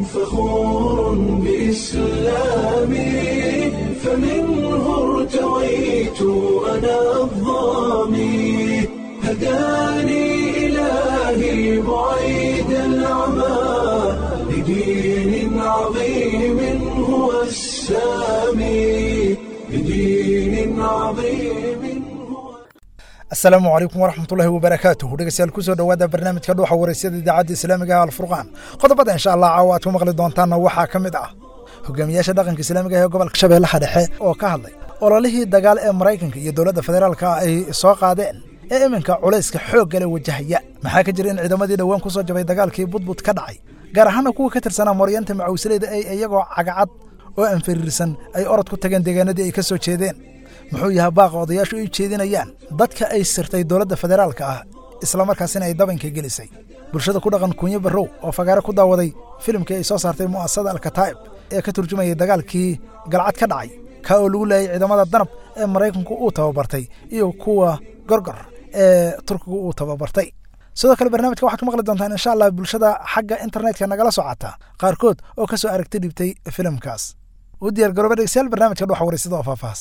فخور بإسلامي فمنه ارتويت أنا الظامي هداني إلهي بعيد العمى لدين عظيم هو السامي لدين عظيم هو asalaamu calaykum waraxmatullaahi wabarakaatuh dhegeystayaal kusoo dhowaada barnaamijka dhuuxa waraysyada idaacadda islaamiga ah alfurqaan qodobada insha allah caawa aad ku maqli doontaanna waxaa ka mid ah hogaamiyaasha dhaqanka islaamiga ee gobolka shabeellaha dhexe oo ka hadlay ololihii dagaal ee maraykanka iyo dowladda federaalka ay soo qaadeen ee iminka culayska xoogga le wajahaya maxaa ka jira in ciidamadii dhowaan ku soo jabay dagaalkii budbud ka dhacay gaar ahaana kuwa ka tirsanaa mooryaanta macawsileyda ay iyagoo cagacad oo aan fariirsan ay orod ku tageen deegaanadii ay ka soo jeedeen muxuu yahay baaqa odayaashu ay jeedinayaan dadka ay sirtay dowladda federaalka ah islamarkaasina ay dabanka gelisay bulshada ku dhaqan kunyo barrow oo fagaare ku daawaday filimkii ay soo saartay mu'asasada alkataa'ib ee ka turjumayay dagaalkii galcad ka dhacay kaa oo lagu leeyay ciidamada danab ee maraykanku uu tababartay iyo kuwa gorgor ee turkigu uu tababartay sidoo kale barnaamijka waxaad ku maqli doontaan insha allah bulshada xagga internetka nagala socota qaarkood oo ka soo aragti dhibtay filimkaas u diyaar garooba dhegeystayaal barnaamijka dhuxa waraysada oo faahfaahs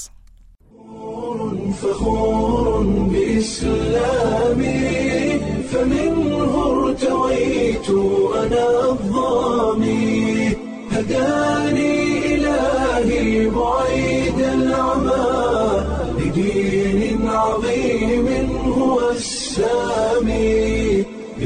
فخور بإسلامي فمنه ارتويت أنا الظامي هداني إلهي بعيد العمى لدين عظيم هو السامي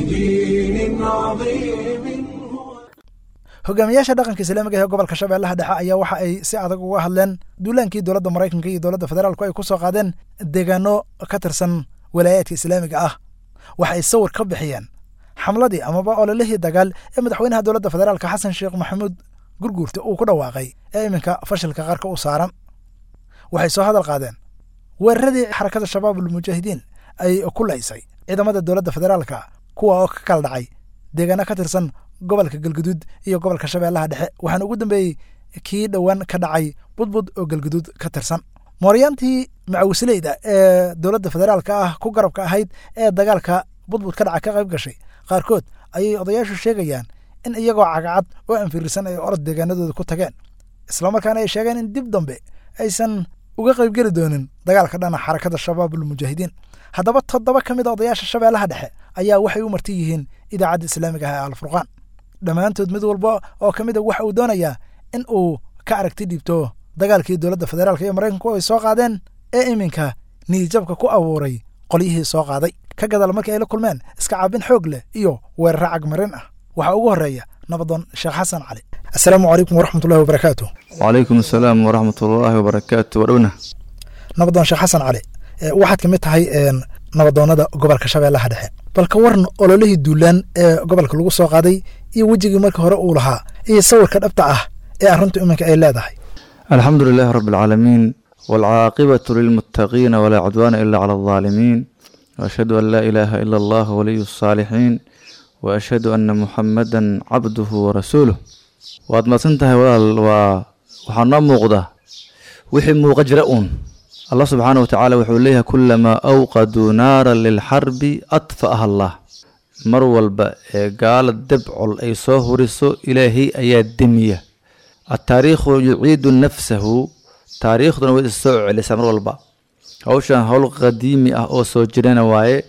لدين عظيم هو hogaamiyaasha dhaqanka islaamiga ee gobolka shabeellaha dhexe ayaa waxa ay si adag uga hadleen duulaankii dowladda maraykanka iyo dowladda federaalku ay ku soo qaadeen deegaano ka tirsan walaayaadka islaamiga ah waxa ay sawir ka bixiyeen xamladii amaba ololihii dagaal ee madaxweynaha dowladda federaalka xasan sheekh maxamuud gurguurta uu ku dhawaaqay ee iminka fashilka qarka u saaran waxay soo hadal qaadeen weeraradii xarakada shabaabul mujaahidiin ay ku laysay ciidamada dowladda federaalka kuwa oo ka kala dhacay deegaano ka tirsan gobolka galguduud iyo gobolka shabeellaha dhexe waxaana ugu dambeeyey kii dhowaan ka dhacay budbud oo galguduud ka tirsan mooryaantii macawisleyda ee dowladda federaalka ah ku garabka ahayd ee dagaalka budbud ka dhaca ka qayb gashay qaarkood ayay odayaashu sheegayaan in iyagoo cagacad oo anfirisan ay orod deegaanadooda ku tageen islamarkaana ay sheegeen in dib dambe aysan uga qaybgeli doonin dagaalka dhana xarakada shabaabul mujaahidiin haddaba toddoba ka mid a odayaasha shabeellaha dhexe ayaa waxay u marti yihiin idaacadda islaamiga ah ee alfurqaan dhammaantood mid walba oo ka mid a waxa uu doonayaa in uu ka aragti dhiibto dagaalkii dowladda federaalka iyo maraykanku ay soo qaadeen ee iminka niyijabka ku abuuray qolyihii soo qaaday ka gadaal markii ay la kulmeen iska caabin xoog leh iyo weeraro cagmarin ah waxaa ugu horreeya nabadoon sheekh xasan cali assalaamu calaykum waraxmatullahi wabarakaatu wacalaykum asalaam waraxmat ullaahi wabarakaatu wadhowna nabadoon sheekh xasan cali waxaad ka mid tahay nabadoonnada gobolka shabeellaha dhexe balka waran ololihii duulaan ee gobolka lagu soo qaaday iyo wejigii markii hore uu lahaa iyo sawirka dhabta ah ee arrintu iminka ay leedahay alxamdu lilaahi rabi alcaalamiin waalcaaqibatu lilmuttaqiina walaa cudwaana ila cala aldaalimiin waashhadu an laa ilaaha ila allah waliyu asaalixiin wa ashhadu anna muxamadan cabduhu warasuuluh waad madsan tahay walaal waa waxaa noo muuqda wixii muuqa jira uun allah subxaana watacaala wuxuu leeyahay kulamaa awqaduu naaran lilxarbi adfa'aha allah mar walba ee gaala debcol ay soo huriso ilaahay ayaa demiya ataariikhu yuciidu nafsahu taariikhduna way is soo celisaa mar walba hawshan howl qadiimi ah oo soo jirana waaye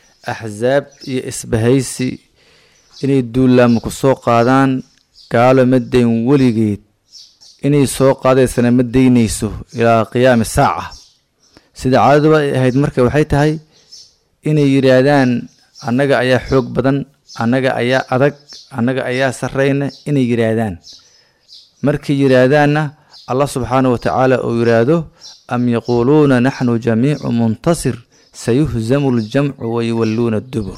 axsaab iyo isbahaysi inay duulaamo ku soo qaadaan gaalo ma dayn weligeed inay soo qaadaysana ma daynayso ilaa qiyaami saaca sida caadaduba ay ahayd marka waxay tahay inay yidhaahdaan annaga ayaa xoog badan annaga ayaa adag annaga ayaa sarrayna inay yidhaahdaan markay yidhaahdaanna allah subxaana wa tacaala uu yidhaahdo am yaquuluuna naxnu jamiicu muntasir sayuhzamu ljamcu wayuwalluuna dubur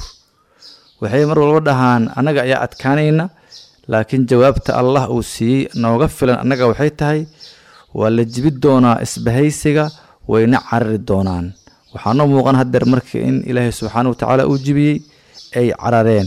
waxay mar walba dhahaan annaga ayaa adkaanayna laakiin jawaabta allah uu siiyey nooga filan annaga waxay tahay waa la jibi doonaa isbahaysiga wayna carari doonaan waxaanoo muuqan hadeer marka in ilaahay subxaana wa tacaala uu jibiyey ay carareen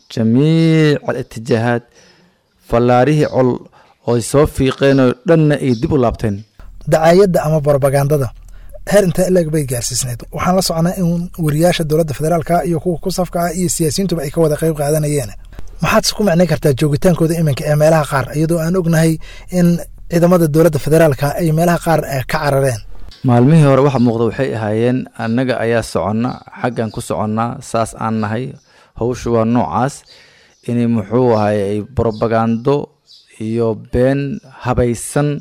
jamiic alitijaahaad fallaarihii col ooy soo fiiqeenoo dhanna ay dib u laabteen dacaayadda ama brobagandada heer inta ileg bay gaarsiisneyd waxaan la socnaa in wariyaasha dowladda federaalka iyo kuwa ku safka ah iyo siyaasiyiintuba ay ka wada qayb qaadanayeen maxaad isku macnayn kartaa joogitaankooda iminka ee meelaha qaar iyadoo aan ognahay in ciidamada dowladda federaalka ay meelaha qaar ka carareen maalmihii hore waxa muuqda waxay ahaayeen annaga ayaa soconna xaggan ku soconnaa saas aan nahay hawshu waa noocaas inay muxuu ahay ay brobagando iyo been habaysan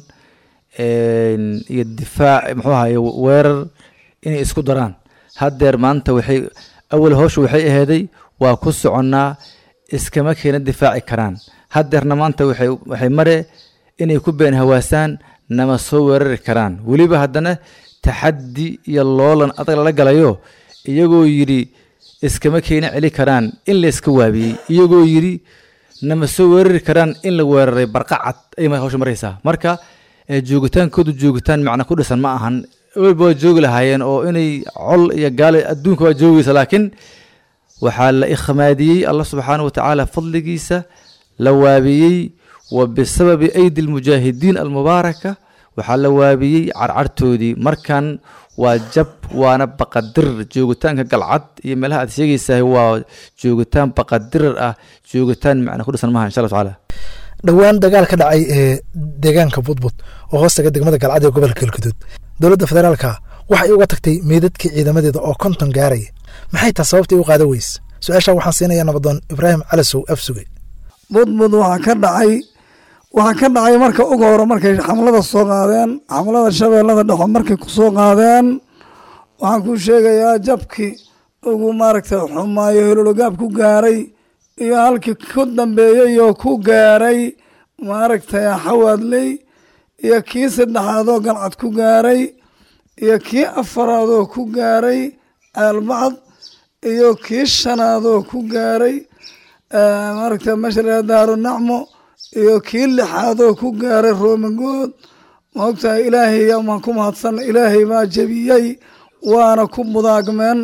iyo difaac muxuu ahaye weerar inay isku daraan haddeer maanta waxay awal hawshu waxay aheeday waa ku soconnaa iskama keena difaaci karaan haddeerna maanta waxay waxay mare inay ku been hawaasaan nama soo weerari karaan weliba haddana taxaddi iyo loolan adag lala galayo iyagoo yidhi iskama keena celi karaan in la iska waabiyey iyagoo yidhi nama soo weerari karaan in la weeraray barqacad ay hawsha maraysaa marka joogitaankoodu joogitaan macna ku dhisan ma ahan weliba waa joogi lahaayeen oo inay col iyo gaale adduunka waa joogaysa laakiin waxaa la ikhmaadiyey allah subxaana wa tacaala fadligiisa la waabiyey wa bisababi aydi almujaahidiin almubaaraka waxaa la waabiyey carcartoodii markan waa jab waana baqadirir joogitaanka galcad iyo meelaha aad sheegaysahay waa joogitaan baqadirir ah joogitaan macna ku dhisan maaha insha allah tacaala dhowaan dagaal ka dhacay ee deegaanka budbud oo hoostaga degmada galcad ee gobolka galguduud dowladda federaalka waxay uga tagtay meydadkii ciidamadeeda oo konton gaaraya maxay taa sababtay u qaada weyse su-aashaa waxaan siinayaa nabadoon ibraahim calasow afsuge budbud waxaa ka dhacay waxaa ka dhacay marka uga hore markay xamlada soo qaadeen xamlada shabeellada dhexo markay ku soo qaadeen waxaan kuu sheegayaa jabkii ugu maaragtay xumaayo holologaab ku gaaray iyo halkii ku dambeeyey oo ku gaaray maaragtay xawaadley iyo kii saddexaadoo galcad ku gaaray iyo kii afaraadoo ku gaaray aalbacd iyo kii shanaadoo ku gaaray maaragtay meesha la daaro nacmo iyo kii lixaadoo ku gaaray roomagood maogtahay ilaahay amaan ku mahadsan ilaahay baa jebiyey waana ku mudaagmeen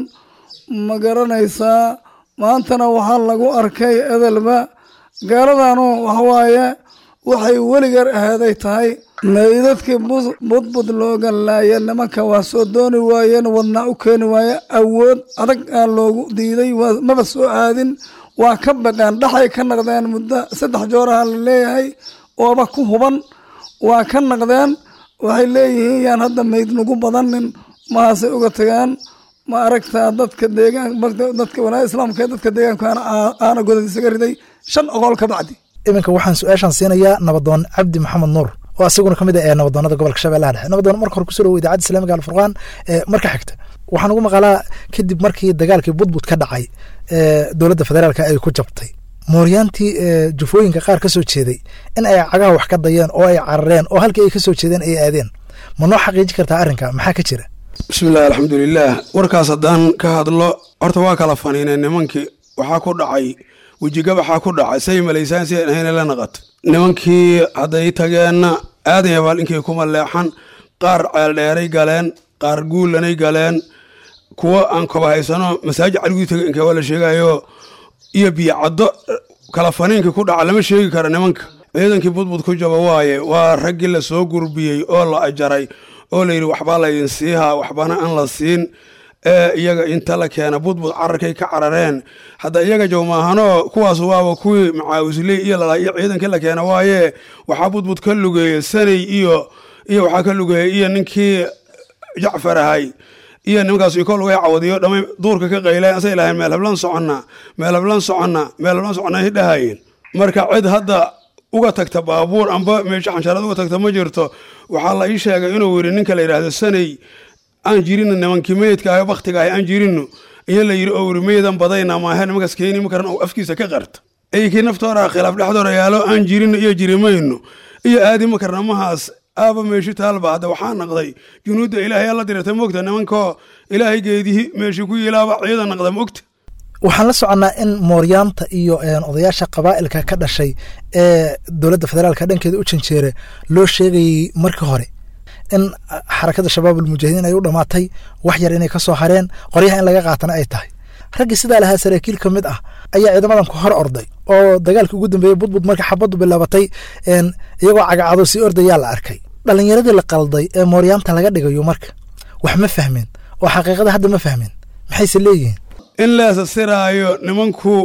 ma garanaysaa maantana waxaa lagu arkay edelba gaaladanu waxawaaye waxay weligeer ahaaday tahay meydadkii budbud looga laaya nimanka waa soo dooni waayeen wadnaa u keeni waaye awood adag aa loogu diiday maba soo aadin waa ka baqeen dhaxay ka naqdeen muddo saddex jooraha la leeyahay ooba ku huban waa ka naqdeen waxay leeyihiin yaan hadda meyd nagu badanin mahaasay uga tageen ma aragtaa dadka deegaan dadka walaa islaamka ee dadka deegaankaana aana godad isaga riday shan oqol ka bacdi iminka waxaan su-aashan siinayaa nabadoon cabdi maxamed nuur oo asiguna ka mid ah ee nabadoonada gobolka shabeellaha dhexe nabadoon marka hore kusoo dhawo idaacadda islamiga alfurqaan ee marka xigta waxaan ugu maqalaa kadib markii dagaalkii budbud ka dhacay ee dowladda federaalka ay ku jabtay mooryaantii jufooyinka qaar ka soo jeeday in ay cagaha wax ka dayeen oo ay carareen oo halkii ay ka soo jeedeen ay aadeen ma noo xaqiiji kartaa arrinka maxaa ka jira bismillahi alxamdulilaah warkaas haddaan ka hadlo horta waa kala faniineen nimankii waxaa ku dhacay wejigabaxaa ku dhacay say malaysaan si ahayna la naqato nimankii hadday tageenna aadan yabaal inkay kuma leexan qaar ceeldheeray galeen qaar guulanay galeen kuwo aan koba haysano masaajid caliguu taga inkee waa la sheegayo iyo biyocaddo kala faniinka ku dhaca lama sheegi karo nimanka ciidankii budbud ku jaba waaye waa raggii la soo gurbiyey oo la ajaray oo layidhi waxbaa laydin siihaa waxbana aan la siin ee iyaga inta la keena budbud cararkay ka carareen hadda iyaga jawmaahanoo kuwaas waaba kuwii macaawisley iyo lalaa iyo ciidankii la keena waaye waxaa budbud ka lugeeyey sanay iyo iyo waxaa ka lugeeyey iyo ninkii jacfar ahay iyo nimankaas iko lugay cawadiyo dhamay duurka ka qayleen asay lahayn meel hablan soconna meel hablan soconna meel hablan soconna ay dhahayeen marka cid hadda uga tagta baabuur amba meesha xanshaarad uga tagta ma jirto waxaa la ii sheegay inuu yidhi ninka la yidhaahdo sanay aan jirino nimankii meydka ah baktiga ah aan jirino iyo la yidhi oo yidhi meydan badayna maahe nimankaas keeni makaran oo afkiisa ka qarta eykii naftooda khilaaf dhexdooda yaalo aan jirino iyo jirimayno iyo aadi makarna mahaas aaba meeshi taalba hadda waxaa naqday junuudda ilaahay alla dirata mogta nimankoo ilaahay geedihii meeshi ku yilaaba ciidan naqda mogta waxaan la soconnaa in mooryaanta iyo odayaasha qabaa'ilka ka dhashay ee dowladda federaalka dhankeeda u janjeere loo sheegayey markii hore in xarakada shabaab almujaahidiin ay u dhammaatay wax yar inay ka soo hareen qoryaha in laga qaatana ay tahay raggii sidaa lahaa saraakiil ka mid ah ayaa ciidamadan ku hor orday oo dagaalkii ugu dambeeyey budbud marka xabaddu bilaabatay iyagoo cagacado sii ordayaa la arkay dhallinyaradii la qalday ee mooryaanta laga dhigayo marka wax ma fahmeen oo xaqiiqada hadda ma fahmeen maxayse leeyihiin in leesa siraayo nimanku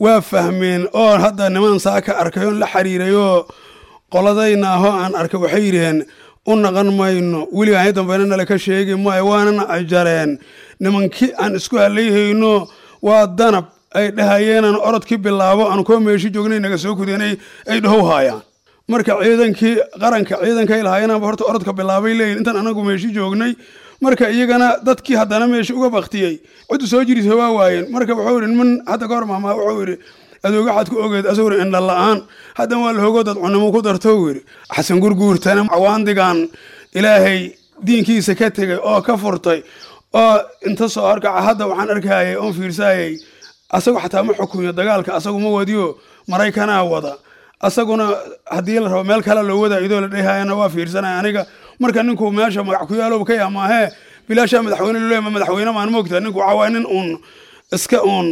waa fahmeen oo hadda niman saa ka arkay oon la xiriirayoo qoladayna ahoo aan arkay waxay yidhaheen u naqan mayno weligaan i dambeyna nala ka sheegi maayo waanana ajareen nimankii aan isku halayhayno waa danab ay dhahayeenaan orodkii bilaabo aan koo meeshi joognay naga soo kudeenay ay dhahow haayaan marka ciidankii qaranka ciidankay lahaayeenaba horta orodka bilaabay leeyihin intaan anagu meeshi joognay marka iyagana dadkii haddana meeshi uga baktiyey ciddu soo jirisa waa waayeen marka wuxuu yidhi niman hadda ka hor maamaa wuxuu yidhi adooga xad ku ogeed asaguna indha la-aan haddan waa lahogo dad cunimo ku darto yidhi xasan gurguurtana cawaandigan ilaahay diinkiisa ka tegay oo ka furtay oo inta soo horkaca hadda waxaan arkayay oon fiirsayay asagu xataa ma xukumiyo dagaalka asagu ma wadiyo maraykanaa wada asaguna haddii la rabo meel kale loo wadaa idoo la dhehayana waa fiirsanaya aniga marka ninku meesha magac ku yaalow ka yaamaahee bilaashaa madaxweyne lole ma madaxweyne maan moogta ninku waxaa waaya nin uun iska uun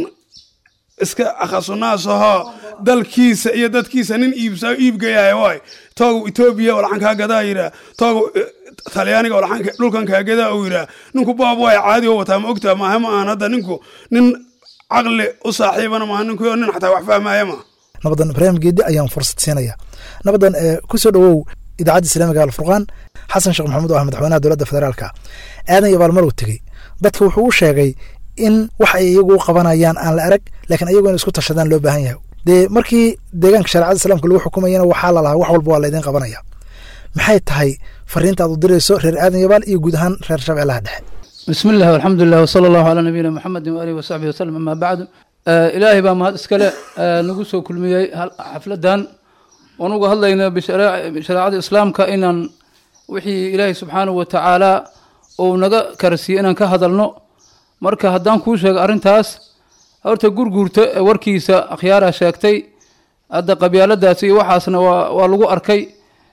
iska akhasunaas ahoo dalkiisa iyo dadkiisa nin iibsa iibgayahay waay toogu etoobiya oo laxan kaa gadaa yidhaa toogu talyaaniga oo laxan dhulkan kaa gadaa uu yidhaa ninku baab waay caadi oo wataa ma ogtaa maaha ma ahan hadda ninku nin caqli u saaxiibana maaha ninku nin xataa wax fahmaya maaha nabadan ibraahim geedi ayaan fursad siinaya nabadan kusoo dhowow idaacadda islaamiga alfurqaan xasan sheekh maxamuud oo ah madaxweynaha dowladda federaalka aadan iyo baalmarow tegey dadka wuxuu u sheegay in wax ay iyagu u qabanayaan aan la arag laakiin ayagu in isku tashadaan loo baahan yahay dee markii deegaanka shareecada islaamka lagu xukumayana waxaa la lahaa wax walba waa laydin qabanaya maxay tahay fariinta aad u dirayso reer aadan yabaal iyo guud ahaan reer shabeellaha dhexe bismi illahi alxamdu lilah wsala allahu calaa nabiyina muxamedin waalihi wasaxbihi wasalam amaa bacdu ilaahay baa mahad iskale nagu soo kulmiyey xafladan oon uga hadlayna bishareecada islaamka inaan wixii ilaahay subxaanahu wa tacaala uu naga karsiiyey inaan ka hadalno marka haddaan kuu sheego arrintaas horta gurguurta warkiisa akhyaaraa sheegtay hadda qabyaaladaas iyo waxaasna waa waa lagu arkay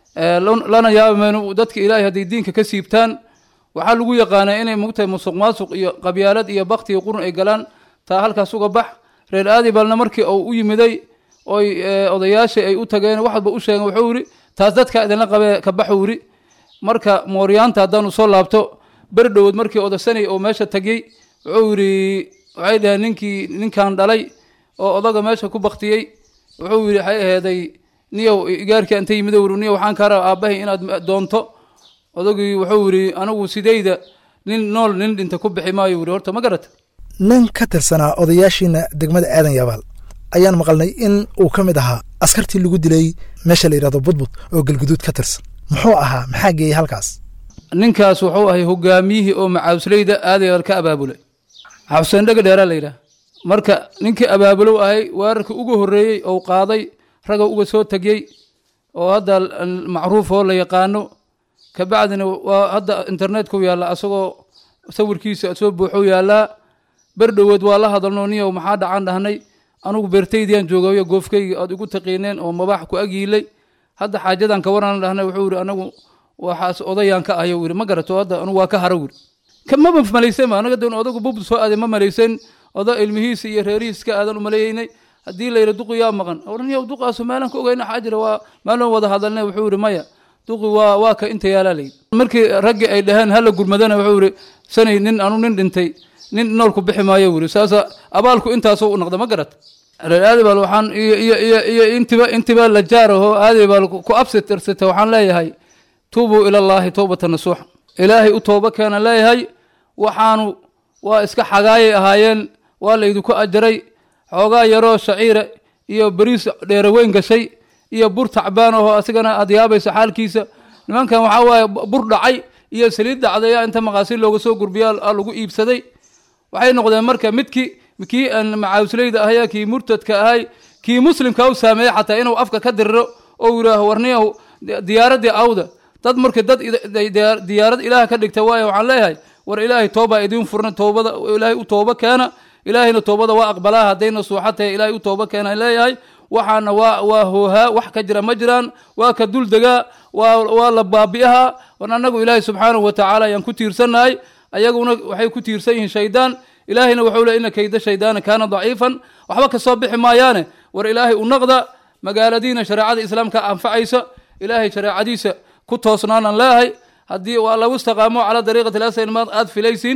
lana yaabamayno dadka ilaahay hadday diinka ka siibtaan waxaa lagu yaqaanaa inay mugtahay musuq maasuq iyo qabyaalad iyo bakti iyo qurun ay galaan taa halkaas uga bax reer aadibalna markii uu u yimiday oy odayaashii ay u tageen wax walba u sheegeen wuxuu yidhi taas dadka idinla qabee ka baxuu yidhi marka mooryaanta haddaanu soo laabto beri dhowood markii odasanay oo meesha tagyey wuxuu yidhi waxay dhaheen ninkii ninkan dhalay oo odaga meesha ku baktiyey wuxuu yidhi waxay aheeday niyow igaarkii anta yimido wuri niyow waxaan kaa raba aabbahay inaad doonto odagii wuxuu yidhi anigu sidayda nin nool nin dhinta ku bixi maayo yidhi horta ma garata nin ka tirsanaa odayaashiina degmada aadan yabaal ayaan maqalnay in uu ka mid ahaa askartii lagu dilay meesha la yidhahdo budbud oo galguduud ka tirsan muxuu ahaa maxaa geeyey halkaas ninkaas wuxuu ahay hogaamiyihii oo macaawsleyda aadayaal ka abaabulay xabseen dhega dheeraa la yidhaah marka ninkii abaabulow ahay weerarkii ugu horreeyey ou qaaday raga uga soo tegey oo hadda macruuf oo la yaqaano kabacdina waa hadda internetka yaalla asagoo sawirkiisa soo buuxou yaallaa berdhowood waa la hadalno niyow maxaa dhacan dhahnay anugu beertaydiyaan joogayo goofkayga aad igu taqiineen oo mabaax ku agyiilay hadda xaajadan ka waran dhahnay wuxuu yidhi anagu waxaas odayaan ka ahayo yidhi ma garato hadda anugu waa ka haro yidhi maba malaysen anaga dan odagu bubd soo aaday ma malaysen oda ilmihiisa iyo reerihiis ka aadan u maleeyeynay haddii la yidhi duqi yaa maqan oraniyow duqaasu maalan ka ogeyna waxaa jira waa maalin wada hadalnay wuxuu yidhi maya duqi waa waa ka inta yaalaa layidhi markii raggii ay dhaheen hala gurmadana wuxuu yidhi sanay nin anu nin dhintay nin noolku bixi maayo wuri saasa abaalku intaasoo u noqda ma garat reer aadibal waxaan iyo iyo iyo iyo intiba intiba la jaaraho aadibal ku absitirsata waxaan leeyahay tuubuu ilallaahi towbata nasuuxa ilaahay u tooba keena leeyahay waxaanu waa iska xagaayay ahaayeen waa laydinku ajaray xoogaa yaroo shaciira iyo beriis dheeraweyn gashay iyo bur tacbaan ahoo asigana aad yaabaysa xaalkiisa nimankan waxaa waaye bur dhacay iyo saliid dhacdaya inta maqaasiin looga soo gurbiya lagu iibsaday waxay noqdeen marka midkii kii aan macaawsleyda ahaya kii murtadka ahay kii muslimka u saameeyey xataa inuu afka ka diriro oo yidhaaho warniyahu diyaaradii awda dad markii dad diyaarad ilaah ka dhigta waayo waxaan leeyahay war ilaahay toobaa idiin furna toobada ilaahay u tooba keena ilaahayna toobada waa aqbalaa haddayna suuxa tahay ilaahay u tooba keena leeyahay waxaana waa waa hoohaa wax ka jira ma jiraan waa ka dul degaa waa waa la baabi'ahaa wan annagu ilaahay subxaanahu wa tacaala ayaan ku tiirsannahay ayaguna waxay ku tiirsan yihiin shaydaan ilaahayna wuxuu le ina kayda shaydaana kaana daciifan waxba ka soo bixi maayaane war ilaahay u naqda magaaladiina shareecada islaamka anfacaysa ilaahay shareecadiisa ku toosnaanaan leeyahay haddii waa lagu istaqaamo calaa dariiqati lasn maad aad filaysin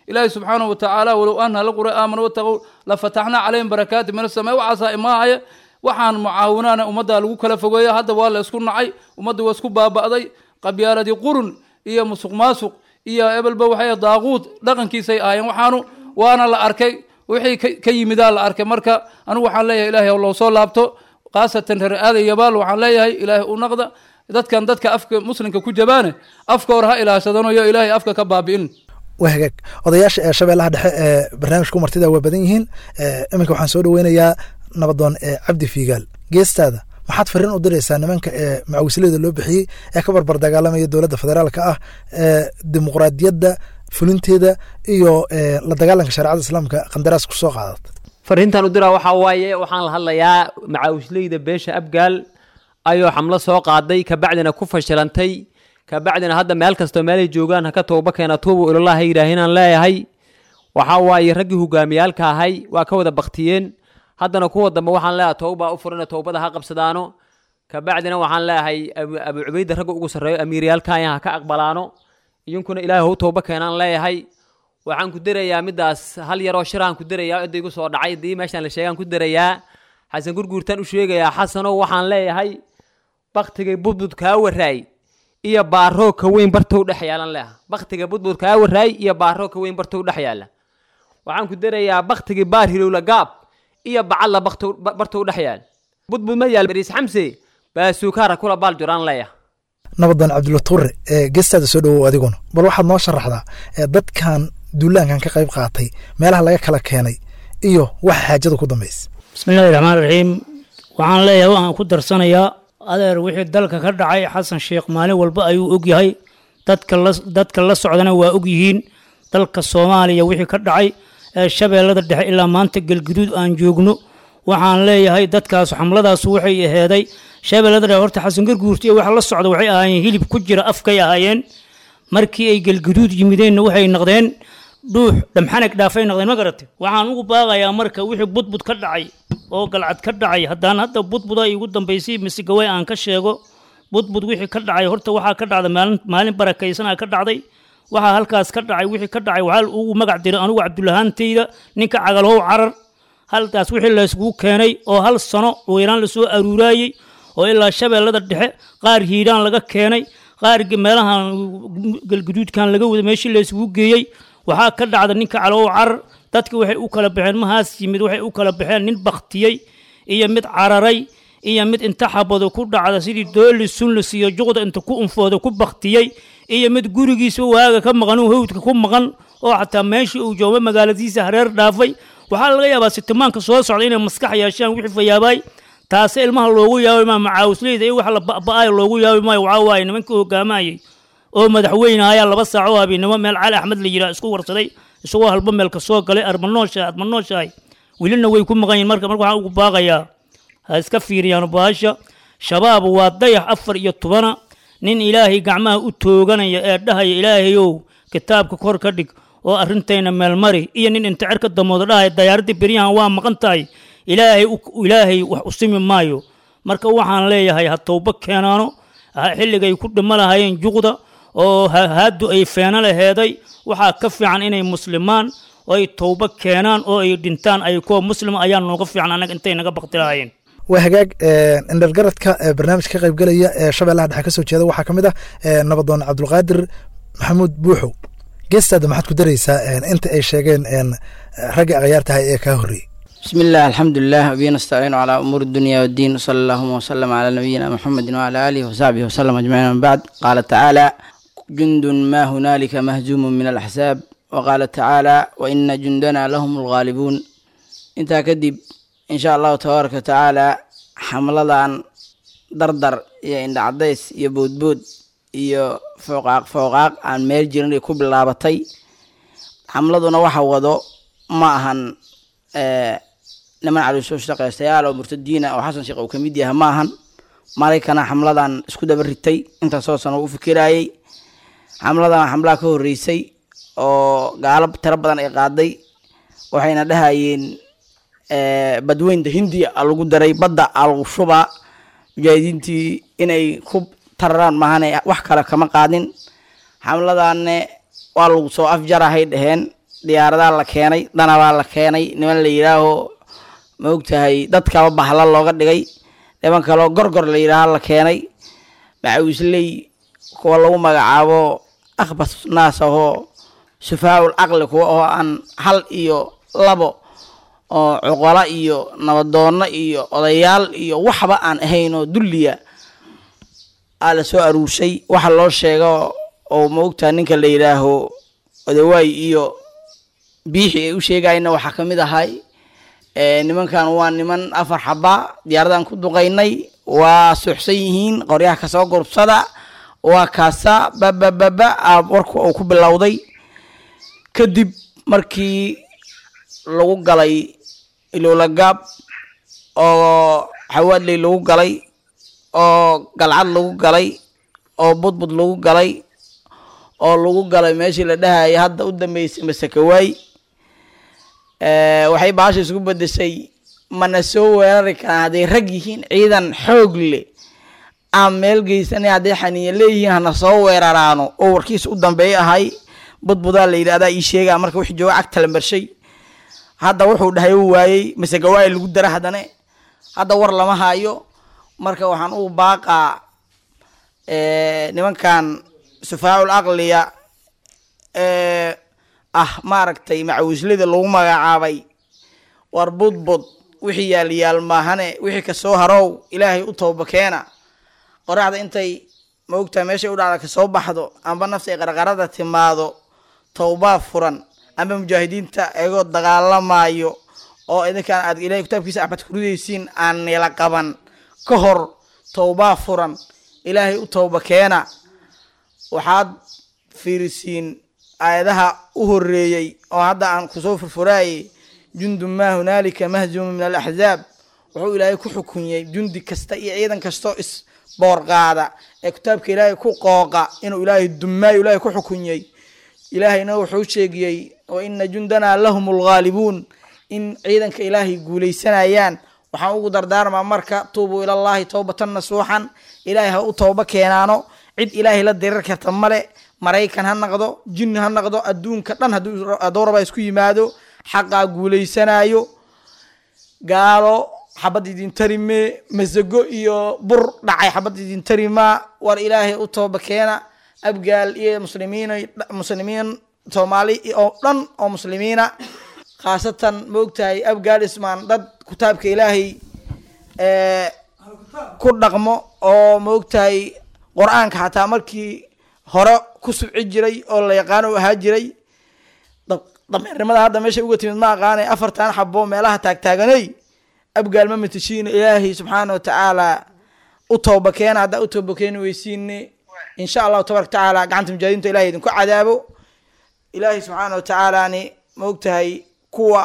ilaahay subxaanahu watacaala walow ana laqura aamanu wataqow lafataxnaa calayhim barakaati min asamaa'i waxaasaa imaahaya waxaan mucaawinaana ummadda lagu kala fogeeya hadda waa la isku nacay ummadda waa isku baaba'day qabyaaladii qurun iyo musuq maasuq iyo ebelba waxay daaquud dhaqankiisay ahaayeen waxaanu waana la arkay wixii ka- ka yimidaa la arkay marka anigu waxaan leeyahay ilaahay loo soo laabto khaasatan reer aaday yabaal waxaan leeyahay ilaahay u naqda dadkan dadka afka muslimka ku jabaane afka hore ha ilaashadanayo ilaahay afka ka baabi'in waa hagaag odayaasha ee shabeellaha dhexe ee barnaamijka martida waa badan yihiin Eh, iminka waxaan soo dhaweynayaa nabadoon ee cabdi fiigaal geestaada maxaad fariin u diraysaa nimanka ee macawisleyda loo bixiyey ee ka barbar dagaalamaya dowladda federaalka ah ee dimuqraadiyadda fulinteeda iyo eh, la dagaalanka shareecada islaamka qandaraas ku soo qaadata fariintan u diraa waxaa waaye waxaan la hadlayaa macaawisleyda beesha abgaal ayoo xamlo soo qaaday kabacdina ku fashilantay kabacdina hadda meel kastoo meelay joogaan haka tooba keena tuubu ilallah ha yidhaahinaan leeyahay waxaa waaye raggii hogaamiyaalka ahay waa ka wada baktiyeen haddana kuwa dambe waxaan leeyahay towbaa u furina towbada ha qabsadaano kabacdina waxaan leeyahay abu abu cubayda ragga ugu sarreeyo amiiryaalkan ha ka aqbalaano idinkuna ilaahay hau towba keenaan leeyahay waxaan ku darayaa midaas hal yaroo shiraan ku darayaa cidda igu soo dhacay dii meeshaan la sheegaan ku darayaa xasan gurguurtaan u sheegayaa xasanow waxaan leeyahay baktigay budbud kaa waraay iyo baaroo ka weyn bartow dhex yaalan leeha baktiga budbud kaa waraay iyo baaroo ka weyn bartow dhex yaala waxaan ku darayaa baktigii baar hilowla gaab iyo bacadla baktow ba- bartow dhex yaal budbud ma yaal bariis xamse baasuukaara kula baal juraan leeyaha nabadoon cabdulla tuure ee geestaada soo dhawow adiguna bal waxaad noo sharaxdaa ee dadkan duulaankan ka qayb qaatay meelaha laga kala keenay iyo waxa xaajada ku dambaysa bismillahi raxmaan raxiim waxaan leeyahay waxaan ku darsanayaa adeer wixii dalka ka dhacay xasan sheekh maalin walba ayuu ogyahay dadka la dadka la socdana waa ogyihiin dalka soomaaliya wixii ka dhacay ee shabeellada dhexe ilaa maanta galguduud aan joogno waxaan leeyahay dadkaas xamladaas waxay aheeday shabeellada dhexe horta xasan garguurta iyo waxa la socda waxay ahaayeen hilib ku jira afkay ahaayeen markii ay galguduud yimideenna waxay noqdeen dhuux dhamxanag dhaafay noqdeen ma garatay waxaan ugu baaqayaa marka wixii budbud ka dhacay oo galcad ka dhacay haddaan hadda budbuda igu dambaysay misigaway aan ka sheego budbud wixii ka dhacay horta waxaa ka dhacday maalin maalin barakaysanaa ka dhacday waxaa halkaas ka dhacay wixii ka dhacay waxaa ugu magac diray anigu cabdulahaantayda ninka cagalhow carar halkaas wixii layskugu keenay oo hal sano weyraan lasoo aruuraayey oo ilaa shabeellada dhexe qaar hiiraan laga keenay qaar ge- meelahan galguduudkan laga wada meeshii layskugu geeyey waxaa ka dhacda ninka calow carar dadki waxay u kala baxeen mahaas yimid waxay u kala baxeen nin baktiyey iyo mid cararay iyo mid inta xabado ku dhacda sidii dooli sunlis iyo juqda inta ku unfooda ku baktiyey iyo mid gurigiisa waaga ka maqan uu hawdka ku maqan oo xataa meeshii uu jooga magaaladiisa hareer dhaafay waxaa laga yaabaa sitimaanka soo socda inay maskax yeeshaan wixii fayaabaay taase ilmaha loogu yaabi maa macaawisleyda iyo wax la ba'ba'ayo loogu yaabi maayo waxaa waaye nimankii hogaamayay oo madaxweyne ayaa laba saaco oo habeenimo meel cali axmed la yidhaha isku warsaday isagoo halba meel ka soo galay armanoosha admanooshahay welina way ku maqan yihin marka marka waxaan ugu baaqayaa ha iska fiiriyaan baasha shabaab waa dayax afar iyo tobana nin ilaahay gacmaha u tooganaya ee dhahaya ilaahayow kitaabka kor ka dhig oo arrintayna meelmari iyo nin inta cerka damooda dhahaya dayaaradii beryahan waa maqan tahay ilaahay u- ilaahay wax u simi maayo marka waxaan leeyahay ha towbo keenaano ha- xilligay ku dhimo lahaayeen juqda oo ha- haadu ay feeno laheeday waxaa ka fiican inay muslimaan oo ay towbo keenaan oo ay dhintaan ay kuwa muslima ayaa nooga fiican annaga intay naga bakti lahaayeen waa hagaag indhalgaradka ee barnaamijka ka qaybgelaya ee shabeellaha dhexe ka soo jeeda waxaa ka mid ah eh, nabadoon cabdulqaadir maxamuud buuxow geestaada maxaad ku daraysaa eh, inta ay sheegeen eh, ragga akhyaartahay ee kaa horreeyey بسم الله الحمد لله وبه نستعين على أمور الدنيا والدين صلى الله وسلم على نبينا محمد وعلى آله وصحبه وسلم أجمعين من بعد قال تعالى جند ما هنالك مهزوم من الأحزاب وقال تعالى وإن جندنا لهم الغالبون انت كدب إن شاء الله تبارك وتعالى حملة dardar iyo indha cadays iyo boodbood iyo fooqaaq fooqaaq aan meel jirin ay ku bilaabatay xamladuna waxa wado ma ahan eh, niman caloosoo shaqaystayaal oo murtadiina oo xasan sheekh uu ka mid yahay ma ahan maraykana xamladan isku daba ritay intaasoo sano u fikirayay xamladan waa xamlaha ka horeysay oo gaalo tiro badan ay qaaday waxayna dhahayeen eh, badweynta hindiya a lagu daray badda a lagu shubaa mujaahidiintii inay ku tararaan maahane wax kale kama qaadin xamladanne waa lagu soo afjarahay dheheen diyaaradaa la keenay danabaa la keenay niman la yidhaaho ma ogtahay dadkaba bahla looga dhigay niman kaloo gorgor la yidhaaha la keenay macawisley kuwa lagu magacaabo akhbas naas ahoo sufaaul caqli kuwa oo aan hal iyo labo oo cuqalo iyo nabadoonno iyo odayaal iyo waxba aan ahayn oo dulliya aa la soo aruurshay waxa loo sheego oo ma ogtaha ninka la yidhaaho odawaay iyo biixi ay u sheegayna waxaa ka mid ahay nimankan waa niman afar xaba diyaaradan ku duqaynay waa suuxsan yihiin qoryaha kasoo gurbsada waa kaasa babababa a warku uu ku bilowday kadib markii lagu galay ilowlagaab oo xawaadley lagu galay oo galcad lagu galay oo budbud lagu galay oo lagu galay meeshii la dhahaya hadda u dambeysay masakawaay waxay baasha isku bedeshay mana soo weerari karaan hadday rag yihiin ciidan xoog leh aan meel geysanay hadday xaniya leeyihiin hana soo weeraraano oo warkiisa u dambeeya ahay budbudaa la yidhi adaa ii sheegaa marka wixii jooga cagta la marshay hadda wuxuu dhahay u waayey masagawaay lagu dara haddane hadda war lama hayo marka waxaan u baaqaa nimankan sufaaul aqliya ee ah maaragtay macawislada lagu magacaabay war budbud wixii yaalyaal maahane wixii kasoo harow ilaahay u tooba keena qoraxda intay maogtaha meeshay u dhacda kasoo baxdo amba nafta ay qarqarada timaado towbaa furan amba mujaahidiinta eegoo dagaalamayo oo idinkaan aad ilahay kitaabkiisa axmed kuridaysiin aan nila qaban ka hor towbaa furan ilaahay u towba keena waxaad fiirisiin aayadaha u horeeyey oo hadda aan kusoo furfuraayay jundun maa hunaalika mahzuumu min alaxzaab wuxuu ilaahay ku xukunyey jundi kasta iyo ciidan kastoo isboorqaada ee kitaabka ilaahay ku qooqa inuu ilaahay dumaayo ilaahay ku xukunyey ilaahayna wuxuu sheegiyey wa ina jundanaa lahum lghaalibuun in ciidanka ilaahay guuleysanayaan waxaan ugu dardaarmaa marka tuubuu ilallaahi towbatan nasuuxan ilaahay ha u tooba keenaano cid ilaahay la dirir karta male maraykan ha naqdo jinni ha naqdo adduunka dhan hadduu raba isku yimaado xaqaa guuleysanayo gaalo xabad idin tarime masago iyo bur dhacay xabad idin tarimaa war ilaahay u tooba keena abgaal iyo muslimiin muslimiin soomaali oo dhan oo muslimiina khaasatan ma ogtahay abgaal ismaan dad kitaabka ilaahay ku dhaqmo oo ma ogtahay qur-aanka xataa markii hore ku subci jiray oo la yaqaano u ahaa jiray dameernimada hadda meeshay uga timid ma aqaanay afartan xabo meelaha taagtaaganay abgaal ma matashiina ilaahay subxaana wa tacaala u tooba keena haddaa u tooba keeni weysiine insha allahu tabaraka tacaala gacanta mujaahidiinta ilahay idinku cadaabo ilaahay subxaana wa tacaalani ma ogtahay kuwa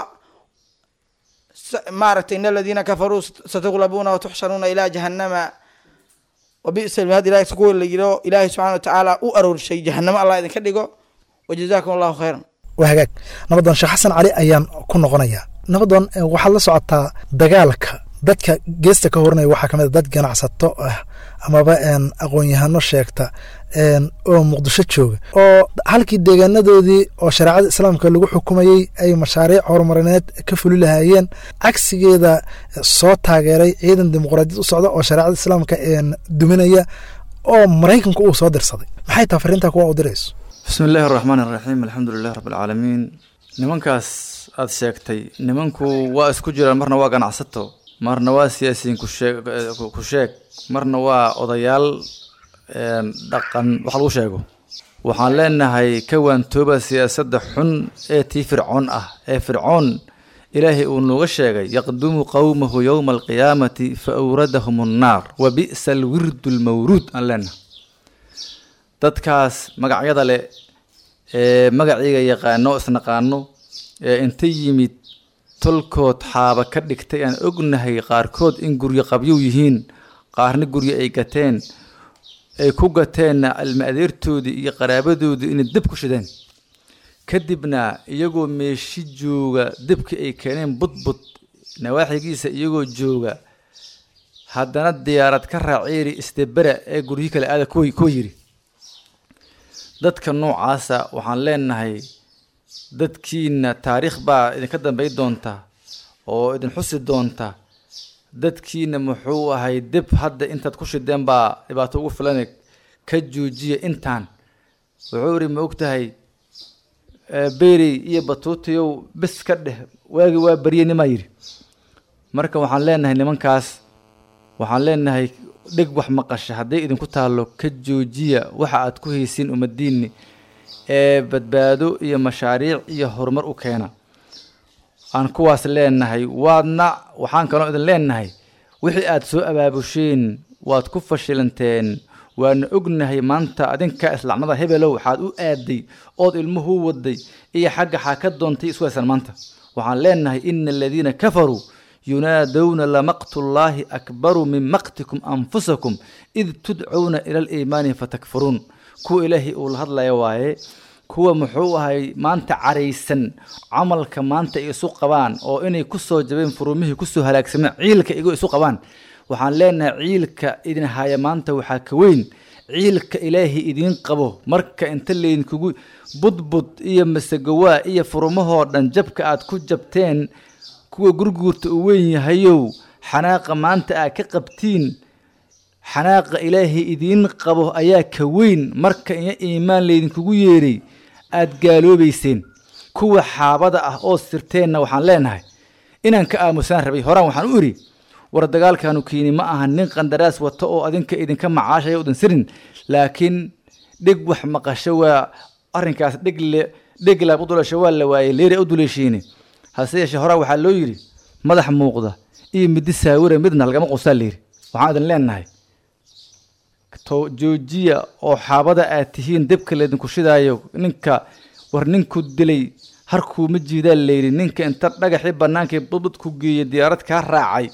maaragtay in aladiina kafaruu satuglabuuna watuxsharuuna ilaa jahanama wabisa lmihad ilahay kuwa la yidho ilaahay subxana wa tacaala u aroorshay jahanamo allah idinka dhigo wajazakum allahu khayran waa hagaag nabadoon sheekh xasan cali ayaan ku noqonayaa nabadoon waxaad la socotaa dagaalka dadka geesta ka horanaya waxaa kamid a dad ganacsato ah amaba aqoon-yahano sheegta oo muqdisho jooga oo halkii deegaanadoodii oo shareecada islaamka lagu xukumayey ay mashaariic horumarineed ka fuli lahaayeen cagsigeeda soo taageeray ciidan dimuqraadiyad u socda oo shareecada islaamka duminaya oo maraykanku uu soo dirsaday maxay taha fariintaa kuwa u dirayso bismi illaahi araxmaan iraxiim alxamdu lilah rabbi alcaalamiin nimankaas aada sheegtay nimanku waa isku jiraan marna waa ganacsato marna waa siyaasiyiin kusheeg ku sheeg marna waa odayaal dhaqan wax lagu sheego waxaan leenahay ka waantooba siyaasadda xun ee tii fircoon ah ee fircoon ilaahay uu nooga sheegay yaqdumu qowmahu yowma alqiyaamati fa awradahum annaar wa bi'sa alwirdu almawruud aan leenahay dadkaas magacyada leh ee magaciiga yaqaano isnaqaano ee inta yimid tolkood xaaba ka dhigtay aan ognahay qaarkood in guryo qabyow yihiin qaarna guryo ay gateen ay ku gateenna ilma adeertoodii iyo qaraabadoodii inay dib ku shideen kadibna iyagoo meeshi jooga dibkii ay keeneen budbud nawaaxigiisa iyagoo jooga haddana diyaarad ka raaceeri isdebera ee guryo kale aada kuwa kuwa yidhi dadka noocaasa waxaan leenahay dadkiina taariikh baa idinka dambay doonta oo idin xusi doonta dadkiina muxuu ahay dib hadda intaad ku shideen baa dhibaato ugu filan ka joojiya intaan wuxuu ihi ma og tahay berey iyo batuutiyow bis ka dheh waagi waa barye nimaa yidhi marka waxaan leenahay nimankaas waxaan leenahay dheg wax maqasha hadday idinku taallo ka joojiya waxa aad ku haysiin ummadiinni ee badbaado iyo mashaariic iyo horumar u keena aan kuwaas leenahay waadna waxaan kaloo idin leenahay wixii aad soo abaabusheen waad ku fashilanteen waana ognahay maanta adinka islaamnada hebelow waxaad u aaday ood ilmuhu waday iyo xagga xaa ka doontay iswaysan maanta waxaan leenahay ina aladiina kafaruu yunaadowna lamaqtullaahi akbaru min maqtikum anfusakum id tudcuuna ila aliimaani fatakfuruun kuwa ilaahay uu la hadlaya waaye kuwa muxuu ahay maanta caraysan camalka maanta ay isu qabaan oo inay kusoo jabeen furumihii kusoo halaagsameen ciilka igu isu qabaan waxaan leenahay ciilka idin haya maanta waxaa ka weyn ciilka ilaahay idiin qabo marka inta laydinkugu budbud iyo masagowaa iyo furumahoo dhan jabka aad ku jabteen kuwa gurguurta uu weyn yahayow xanaaqa maanta aad ka qabtiin xanaaqa ilaahay idiin qabo ayaa ka weyn marka iyo iimaan laydinkugu yeeray aad gaaloobayseen kuwa xaabada ah oo sirteenna waxaan leenahay inaan ka aamusaan rabay horaan waxaan u idhi war dagaalkaanu kiini ma aha nin qandaraas wato oo adinka idinka macaashaya udan sirin laakiin dheg wax maqasho waa arrinkaas dhegle dheglaab u dulasho waa la waayey leeri u duleeshiine hase yeeshee horaa waxaa loo yidhi madax muuqda iyo middi saawira midna lagama qusaa layidhi waxaan idin leenahay to joojiya oo xaabada aad tihiin debka laydinku shidaayo ninka war ninku dilay harkuuma jiidaa layidhi ninka inta dhagaxii bannaankii budbud ku geeyey diyaarad kaa raacay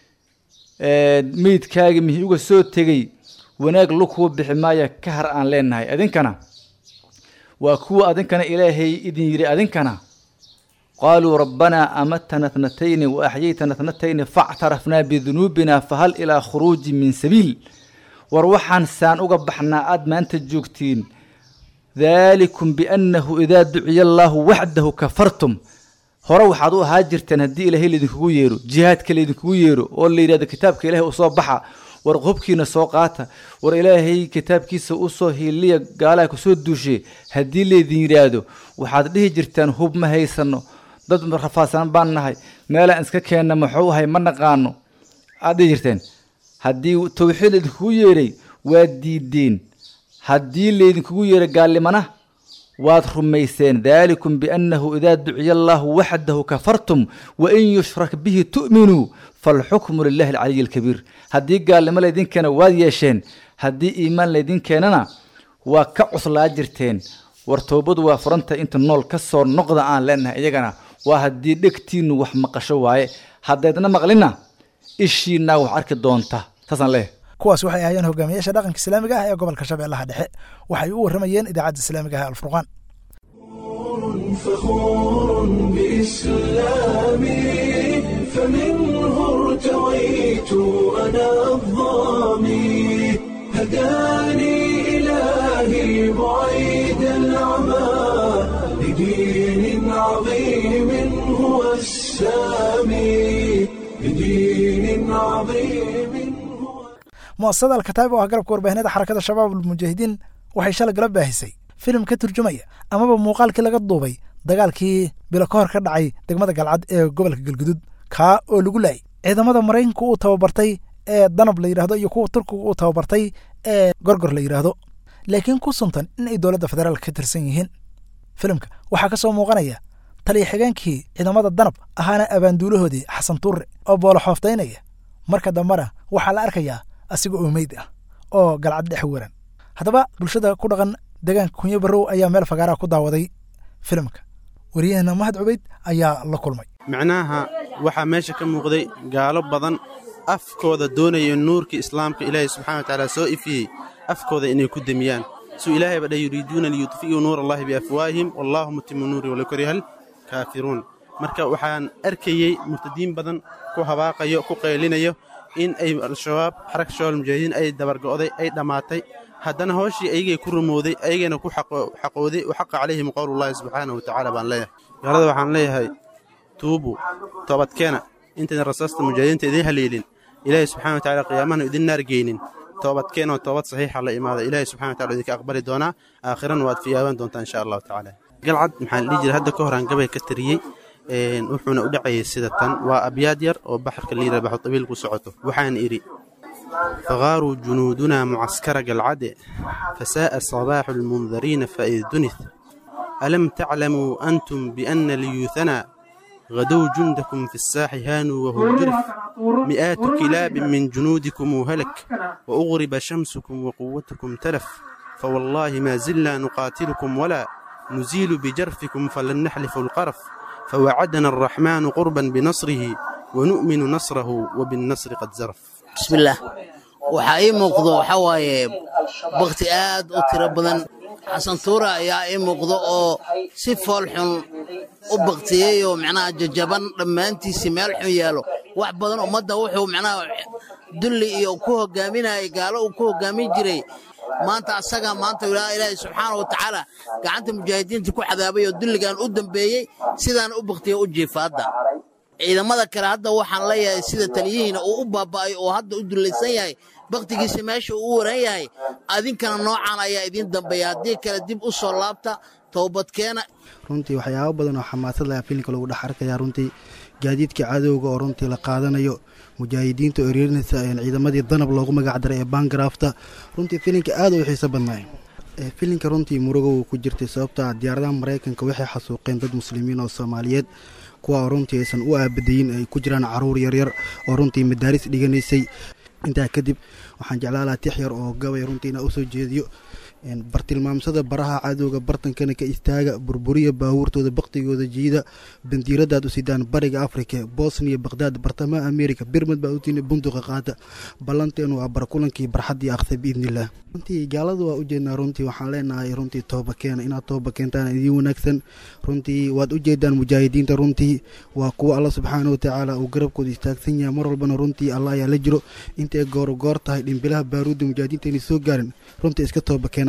meydkaagii mihii uga soo tegey wanaag lukuu bixi maaya ka har aan leenahay adinkana waa kuwa adinkana ilaahay idin yidhi adinkana qaaluu rabbanaa amatana tnatayni wa axyaytana tnatayni factarafnaa bidunuubina fahal ilaa khuruuji min sabiil war waxaan saan uga baxnaa aad maanta joogtiin daalikum biannahu idaa duciya allaahu waxdahu kafartum hore waxaad u ahaa jirteen haddii ilaahay laydinkugu yeero jihaadka laydinkugu yeero oo la yidhahdo kitaabka ilaahay u soo baxa war hubkiina soo qaata war ilaahay kitaabkiisa u soo hiiliya gaalaha kusoo duushe haddii laydin yidhaahdo waxaad dhihi jirtaan hub ma haysano dad rafaadsan baan nahay meelaan iska keenna muxuu ahay ma naqaano aad dhihi jirteen haddii tawxiid laydinkugu yeeray waad diideen haddii laydinkugu yeeray gaallimana waad rumayseen daalikum biannahu idaa duciya allaahu waxdahu kafartum wain yushrak bihi tu'minuu falxukmu lilahi alcaliyi alkabiir haddii gaalnimo laydin keena waad yeesheen haddii iimaan laydin keenana waa ka cuslaa jirteen war toobadu waa furanta inta nool ka soo noqda aan leenahay iyagana waa haddii dhegtiinnu wax maqasho waaye haddaydna maqlina ishiinaa wax arki doonta saasaan leeyahay kuwaas waxay ahaayeen hogaamiyaasha dhaqanka islaamiga ah ee gobolka shabeellaha dhexe waxay u warramayeen idaacadda islaamiga ah ee alfurqaan فخور بإسلامي فمنه ارتويت أنا الظامي هداني إلهي بعيد العمى لدين عظيم هو السامي لدين عظيم هو mu'asasada alkataib oo ah garabka warbaahinada xarakada shabaab almujaahidiin waxay shalay gala baahisay filim ka turjumaya amaba muuqaalkii laga duubay dagaalkii bilo ka hor ka dhacay degmada galcad ee gobolka galgudud kaa oo lagu laayay ciidamada maraykanka uu tababartay ee danab la yidhahdo iyo kuwa turkiga uu tababartay ee gorgor la yidhaahdo laakiin ku suntan in ay dowladda federaalka ka tirsan yihiin filimka waxaa ka soo muuqanaya taliya xigeenkii ciidamada danab ahaana abaanduulahoodii xasan tuure oo boolo xooftaynaya marka dambena waxaa la arkayaa asiga oo meyd ah oo galcad dhex waran haddaba bulshada ku dhaqan deegaanka kunyo barrow ayaa meel fagaaraha ku daawaday filimka wariyaheenna mahad cubayd ayaa la kulmay micnaha waxaa meesha ka muuqday gaalo badan afkooda doonaya nuurkii islaamka ilaahay subxana watacaala soo ifiyey afkooda inay ku demiyaan suu ilaahay ba dha yuriiduuna liyudfi'uu nuur allahi biafwaahihim wallaahu mutimu nuuri walow karihal kaafiruun marka waxaan arkayey murtadiin badan ku habaaqayo ku qaylinayo in ay al-shabaab xaraka shabaab almujaahidiin ay dabargo'day ay dhammaatay haddana hooshii ayagay ku rumooday ayagayna ku xaqooday wa xaqa calayhim qowlullahi subxaanahu watacaala baan leeyahay gaalada waxaan leeyahay tuubu toobadkeena intaydan rasaasta mujaahidiinta idiin haleelin ilaahay subxana wa tacala qiyaamahana idin naar geynin toobadkeenoo toobad saxiixa la imaada ilaahay subxana wa tacala idinka aqbali doonaa aakhirana waad fiyaaban doontaa insha allahu tacaala galcad maxaa la dhihi jiray hadda ka horaan gabay ka tariyey wuxuuna u dhacayay sida tan waa abyaad yar oo baxarka la yidhaha baxu tabiil ku socoto waxaan idhi faqaaruu junuudunaa mucaskara galcade fasaa'a sabaaxu lmundariina faid dunith alam taclamuu antum bianna liyuuhanaa غدوا جندكم في الساح هانوا وهو جرف مئات كلاب من جنودكم هلك وأغرب شمسكم وقوتكم تلف فوالله ما زلنا نقاتلكم ولا نزيل بجرفكم فلن نحلف القرف فوعدنا الرحمن قربا بنصره ونؤمن نصره وبالنصر قد زرف بسم الله waxaa ii muuqdo waxaa waaye bakti aad u tiro badan xasan tuura ayaa ii muuqdo oo si foolxun u baktiyey oo macnaha jajaban dhammaantiisii meel xun yaalo wax badan ummadda wuxuu macnaha dulli iyo ku hogaaminayay gaalo uu ku hogaamin jiray maanta asagaa maanta ilaahay subxaana wa tacaala gacanta mujaahidiinta ku cadaabay oo dulligan u dambeeyey sidaan u baktiya u jiifa hadda ciidamada kale hadda waxaan leeyahay sida taliyihiina uu u baaba'ay oo hadda u dullaysan yahay baktigiisa meesha uu u waran yahay adinkana noocan ayaa idiin dambeeya haddii kale dib u soo laabta toobadkeena runtii waxyaabo badan oo xamaasad laha filimka lagu dhex arkaya runtii gaadiidka cadowga oo runtii la qaadanayo mujaahidiinta oo ereerinaysa ciidamadii danab loogu magac daray ee baangaraafta runtii filimka aad u xiiso badnaay filimka runtii murugo uu ku jirtay sababta diyaaradaha maraykanka waxay xasuuqeen dad muslimiin oo soomaaliyeed kuwa oo runtii aysan u aabadayin ay ku jiraan caruur yaryar oo runtii madaaris dhiganaysay intaa kadib waxaan jeclaalaha tix yar oo gabay runtiina usoo jeediyo bartilmaamsada baraha cadowga bartankana ka istaaga burburiya baabuurtooda baktigooda jiida bandiiradaad u sidaan bariga afrika bosniya bakhdad bartamaha amerika birmad baa utiina bunduqa qaata ballanteenu waa barkulankii barxaddii akhta biidnillaah runtii gaaladu waa ujeednaa runtii waxaan leenahay runtii tooba keena inaad tooba keentaan idiin wanaagsan runtii waad ujeedaan mujaahidiinta runtii waa kuwa alla subxaana wa tacaala uu garabkooda istaagsan yahay mar walbana runtii allah ayaa la jiro intay goorgoor tahay dhimbilaha baaruudda mujaahidiinta inay soo gaarin runtii iska tooba keenaya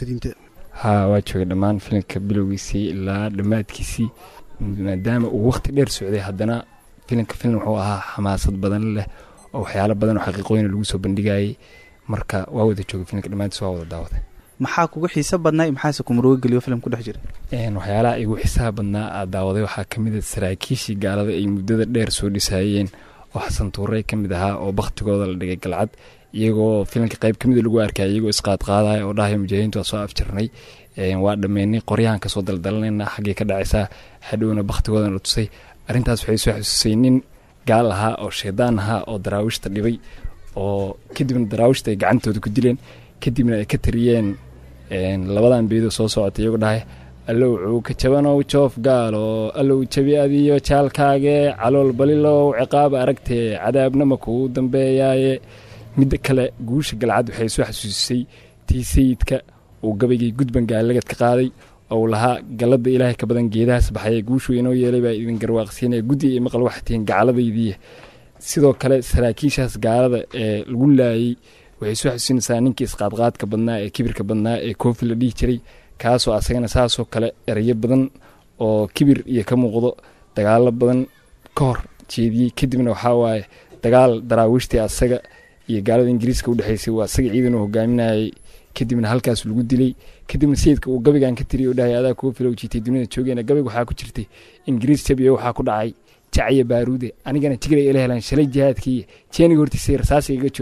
haa waa joogay dhammaan filimka bilowgiisii ilaa dhammaadkiisii maadaama uu wakhti dheer socday haddana filimka filim wuxuu ahaa xamaasad badan leh oo waxyaalo badan oo xaqiiqooyin lagu soo bandhigayay marka waa wada joogay filimka dhammaantiis waa wada daawaday maxaa kugu xiiso badnaa maxaase kumurugo geliyo filim ku dhex jira waxyaalaha igu xiisaha badnaa aad daawaday waxaa ka mid a saraakiishii gaalada ay muddada dheer soo dhisaayeen oo xasan tuurey ka mid ahaa oo bakhtigooda la dhigay galcad iyagoo filimka qayb ka mida lagu arkaya iyagoo isqaadqaadaya oo dhahaya mujaahidiintu waa soo afjarnay waa dhammeynay qoryahan kasoo daldalanayna xaggay ka dhacaysaa hadhowna bakhtigoodan la tusay arrintaas waxay soo xususay nin gaal ahaa oo shaydaan ahaa oo daraawiishta dhibay oo kadibna daraawiishta ay gacantooda ku dileen kadibna ay ka tariyeen labadan beedoo soo socota iyagoo dhahaya allow cuuka jabanow joof gaalo allow jabi adiyo jaalkaage calool balilow ciqaab aragtee cadaabnama kuu dambeeyaaye midda kale guusha galcad waxay soo xasuusisay tii sayidka uu gabaygii gudban gaalagad ka qaaday ou lahaa galladda ilaahay ka badan geedahaas baxaya guushuu inoo yeelay baa idin garwaaqsiinaya guddi iyo maqal waxay tihiin gacalladaydiiya sidoo kale saraakiishaas gaalada ee lagu laayey waxay soo xasuusinaysaa ninkii isqaadqaadka badnaa ee kibirka badnaa ee koofi la dhihi jiray kaasoo asagana saasoo kale erayo badan oo kibir iyo ka muuqdo dagaalo badan ka hor jeediyey kadibna waxaa waaye dagaal daraawiishtii asaga iyo gaalada ingiriiska udhexaysay waa asaga ciidan uu hogaaminayay kadibna halkaas lagu dilay kadibna sayidka uu gabaygan ka tiriy oo dhahay adaa kuwa filow jiitay dunida joogeena gabayga waxaa ku jirtay ingiriis jabiyo waxaa ku dhacay jacya baaruude anigana tigray ila helaan shalay jihaadkiiya jeeniga hortiisay rasaas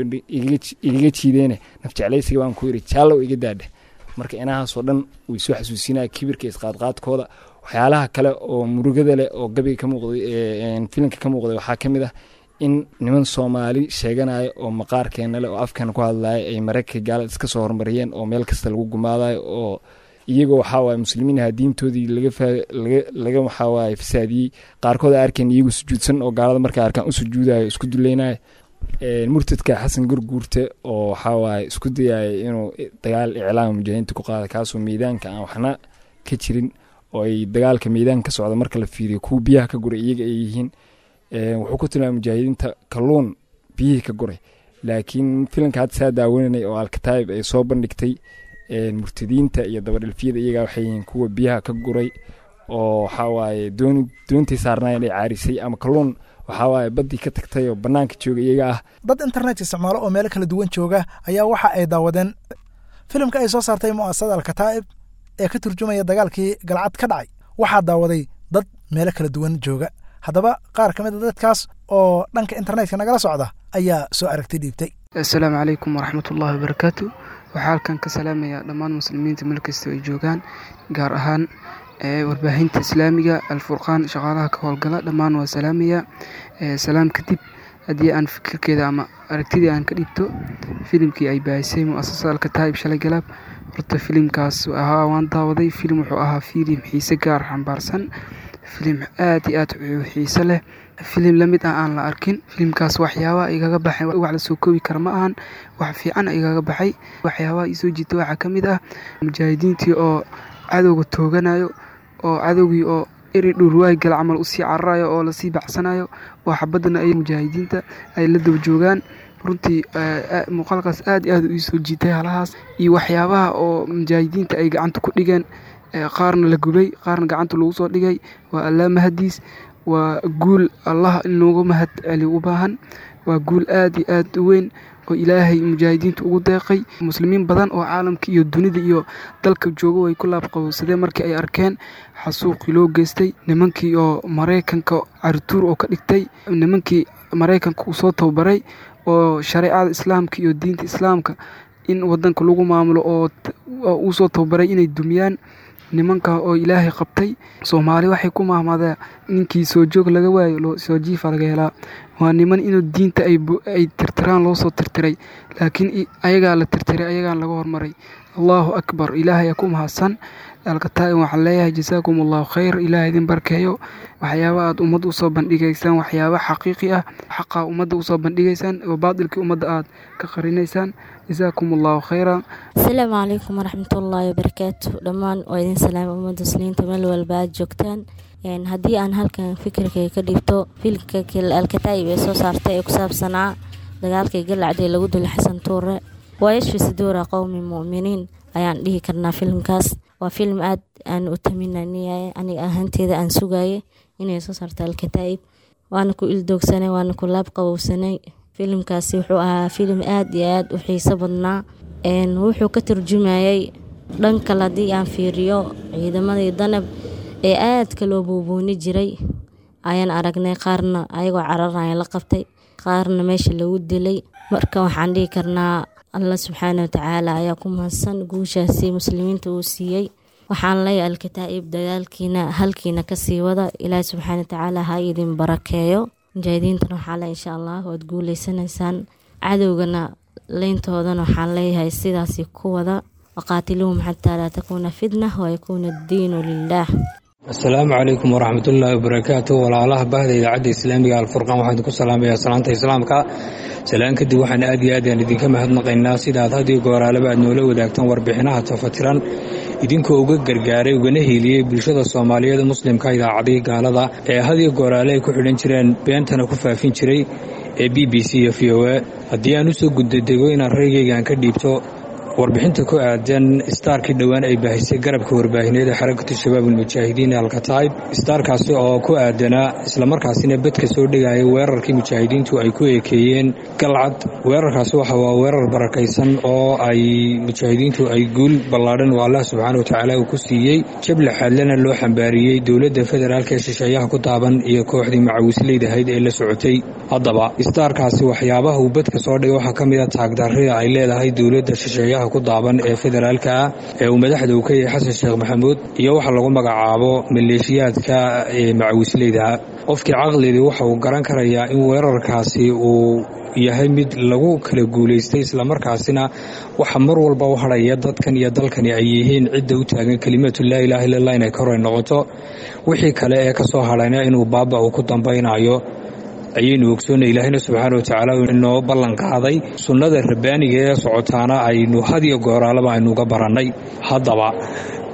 igaga jiideene nafjeclaysiga baan ku yiri jaallow iga daadhe marka inahaasoo dhan way soo xasuusinaya kibirka isqaadqaadkooda waxyaalaha kale oo murugada leh oo gabayga ka muuqday filimka ka muuqday waxaa ka mid ah in niman soomaali sheeganaya oo maqaarkeena leh oo afkeena ku hadlaya ay maraykanka gaalada iska soo horumariyeen oo meel kasta lagu gumaadayo oo iyagoo waxaa waaye muslimiin aha diintoodii laga waxaa waaye fasaadiyey qaarkood a arkeen iyagoo sujuudsan oo gaalada markay arkaan u sujuudayo isku duleynaya murtadka xasan gurguurte oo waxaa waaye isku dayaya inuu dagaal iclaama mujaahidiinta ku qaada kaasoo miidaanka aan waxna ka jirin oo ay dagaalka miidaanka ka socda marka la fiiriyo kuwa biyaha ka guray iyaga ay yihiin wuxuu ku tilmaamay mujaahidiinta kalluun biyihii ka guray laakiin filimka hadda saa daawananay oo alkataayib ay soo bandhigtay murtadiinta iyo dabadhilfiyada iyagaa waxay yihiin kuwa biyaha ka guray oo waxaa waaye doon doontii saarnaayeen ay caarisay ama kalluun waxaa waaye baddii ka tagtay oo bannaanka jooga iyaga ah dad internet isticmaalo oo meelo kala duwan jooga ayaa waxa ay daawadeen filimka ay soo saartay mu'asasada alkataa'ib ee ka turjumaya dagaalkii galcad ka dhacay waxaa daawaday dad meelo kala duwan jooga haddaba qaar ka mid a dadkaas oo dhanka internetka nagala socda ayaa soo aragti dhiibtay assalaamu calaykum waraxmatullahi wabarakaatu waxaa halkan ka salaamayaa dhammaan muslimiinta meel kasta ay joogaan gaar ahaan warbaahinta islaamiga alfurqaan shaqaalaha ka howlgala dhammaan waa salaamaya salaam kadib haddii aan fikirkeeda ama aragtidii aan ka dhibto filimkii ay baahisay mu'asasada alkataa'ib shalay galaab horta filimkaas ahaa waan daawaday filim wuxuu ahaa filim xiise gaar xambaarsan filim aad iyo aad xiise leh filim lamid ah aan la arkin filimkaas waxyaabaha igaga baxay wax la soo koobi kara ma ahan wax fiican igaga baxay waxyaabaha isoo jiita waxaa ka mid ah mujaahidiintii oo cadowga tooganayo oo cadowgii oo eri dhurwaay gal camal usii cararayo oo lasii bacsanayo oo xabadana ay mujaahidiinta ay la daba joogaan runtii muuqaalkaas aad iyo aad u iisoo jiitay halahaas iyo waxyaabaha oo mujaahidiinta ay gacanta ku dhigeen qaarna la gubay qaarna gacanta lagu soo dhigay waa allaa mahadiis waa guul allah in looga mahad celi u baahan waa guul aad iyo aad u weyn oo ilaahay mujaahidiinta ugu deeqay muslimiin badan oo caalamka iyo dunida iyo dalka jooga way ku laabqabowsadeen markii ay arkeen xasuuqii loo geystay nimankii oo maraykanka carituur oo ka dhigtay nimankii maraykanka uu soo tababaray oo shareecada islaamka iyo diinta islaamka in wadanka lagu maamulo oo uu soo tababaray inay dumiyaan nimanka oo ilaahay qabtay soomaali waxay ku mahmadaa ninkii soo joog laga waayo soo jiifa laga helaa waa niman inuu diinta ay tirtiraan loo soo tirtiray laakiin ayagaa la tirtiray ayagaan laga hormaray allahu akbar ilaahay ku mahadsan alkataa'ib waxaan leeyahay jasaakum allahu khayr ilaah idin barkeeyo waxyaaba aad ummadda usoo bandhigaysaan waxyaaba xaqiiqi ah xaqa ummadda usoo bandhigaysaan oo baadilkii ummadda aad ka qarinaysaan jasaakum allahu khayra asalaamu calaykum waraxmatullaahi wabarakaatu dhammaan waa idin salaama ummadda muslimiinta meel walba aad joogtaan haddii aan halkan fikirkay ka dhibto filmka alkataa'ib ee soo saartay ee ku saabsanaa dagaalkii galacdee lagu dulay xasan tuure waa yashfi saduura qowmi mu'miniin ayaan dhihi karnaa filimkaas waa filim aad aan u taminaniyay aniga ahaanteeda aan sugaye inay soo saarto alkataa'ib waana ku ildoogsanay waana ku laab qabowsanay filimkaasi wuxuu ahaa filim aad iyo aad u xiiso badnaa wuxuu ka turjumayay dhan kale haddii aan fiiriyo ciidamadii danab ee aadka loo buubuuni jiray ayaan aragnay qaarna ayagoo cararaya la qabtay qaarna meesha lagu dilay marka waxaan dhihi karnaa allah subxaana watacaala ayaa ku mahadsan guushaasi muslimiinta uu siiyey waxaan leeyahay alkataa'ib dagaalkiina halkiina kasii wada ilaahi subxaana watacaala ha idin barakeeyo mujaahidiintana waxaa le insha allah waad guuleysanaysaan cadowgana leyntoodana waxaan leeyahay sidaasi ku wada waqaatiluhum xataa laa takuuna fitna wayakuuna addiinu lilaah asalaamu calaykum waraxmatullaahi wabarakaatu walaalaha bahda idaacadda islaamiga alfurqaan waxaan idinku salaamayaa salaanta islaamka salaan kadib waxaan aad iyo aad aan idinka mahadnaqaynaa sidaad hadiyo gooraalaba aad noola wadaagtaan warbixinaha tafatiran idinkoo uga gargaaray ugana hiiliyey bulshada soomaaliyeed muslimka idaacadihii gaalada ee hadiyo gooraale ay ku xidhan jireen beentana ku faafin jiray ee b b c iyo v o a haddii aan usoo guddadego inaan raygaygaan ka dhiibto warbixinta ku aadan istaarkii dhowaan ay baahisay garabka warbaahineed ee xarakatu shabaab almujaahidiin ee alkataib istaarkaasi oo ku aadanaa islamarkaasina bedka soo dhigaya weerarkii mujaahidiintu ay ku eekeeyeen galcad weerarkaasi waxa waa weerar barakaysan oo ay mujaahidiintu ay guul ballaadhan oo allah subxaana watacaala uu ku siiyey jable xaadlana loo xambaariyey dowladda federaalk ee shisheeyaha ku taaban iyo kooxdii macawisleydahayd ee la socotay haddaba istaarkaasi waxyaabaha uu bedka soo dhigay waxaa ka mid a taagdarrida ay leedahay dowladda shisheeyaha ku daaban ee federaalka ah ee uu madaxda uu ka yahay xasan sheekh maxamuud iyo waxa lagu magacaabo maleeshiyaadka ee macawisleyda qofkii caqligii waxa uu garan karayaa in weerarkaasi uu yahay mid lagu kala guulaystay islamarkaasina waxa mar walba u hadhaya dadkan iyo dalkani ay yihiin cidda u taagan kelimatu laa ilaaha illallah inay koray noqoto wixii kale ee kasoo hadhayna inuu baaba uu ku dambaynayo ayaynu ogsoonnay ilaahina subxaana watacaala inoo ballan qaaday sunnada rabbaaniga ee socotaana aynu hadiyo gooraalaba aynuuga barannay haddaba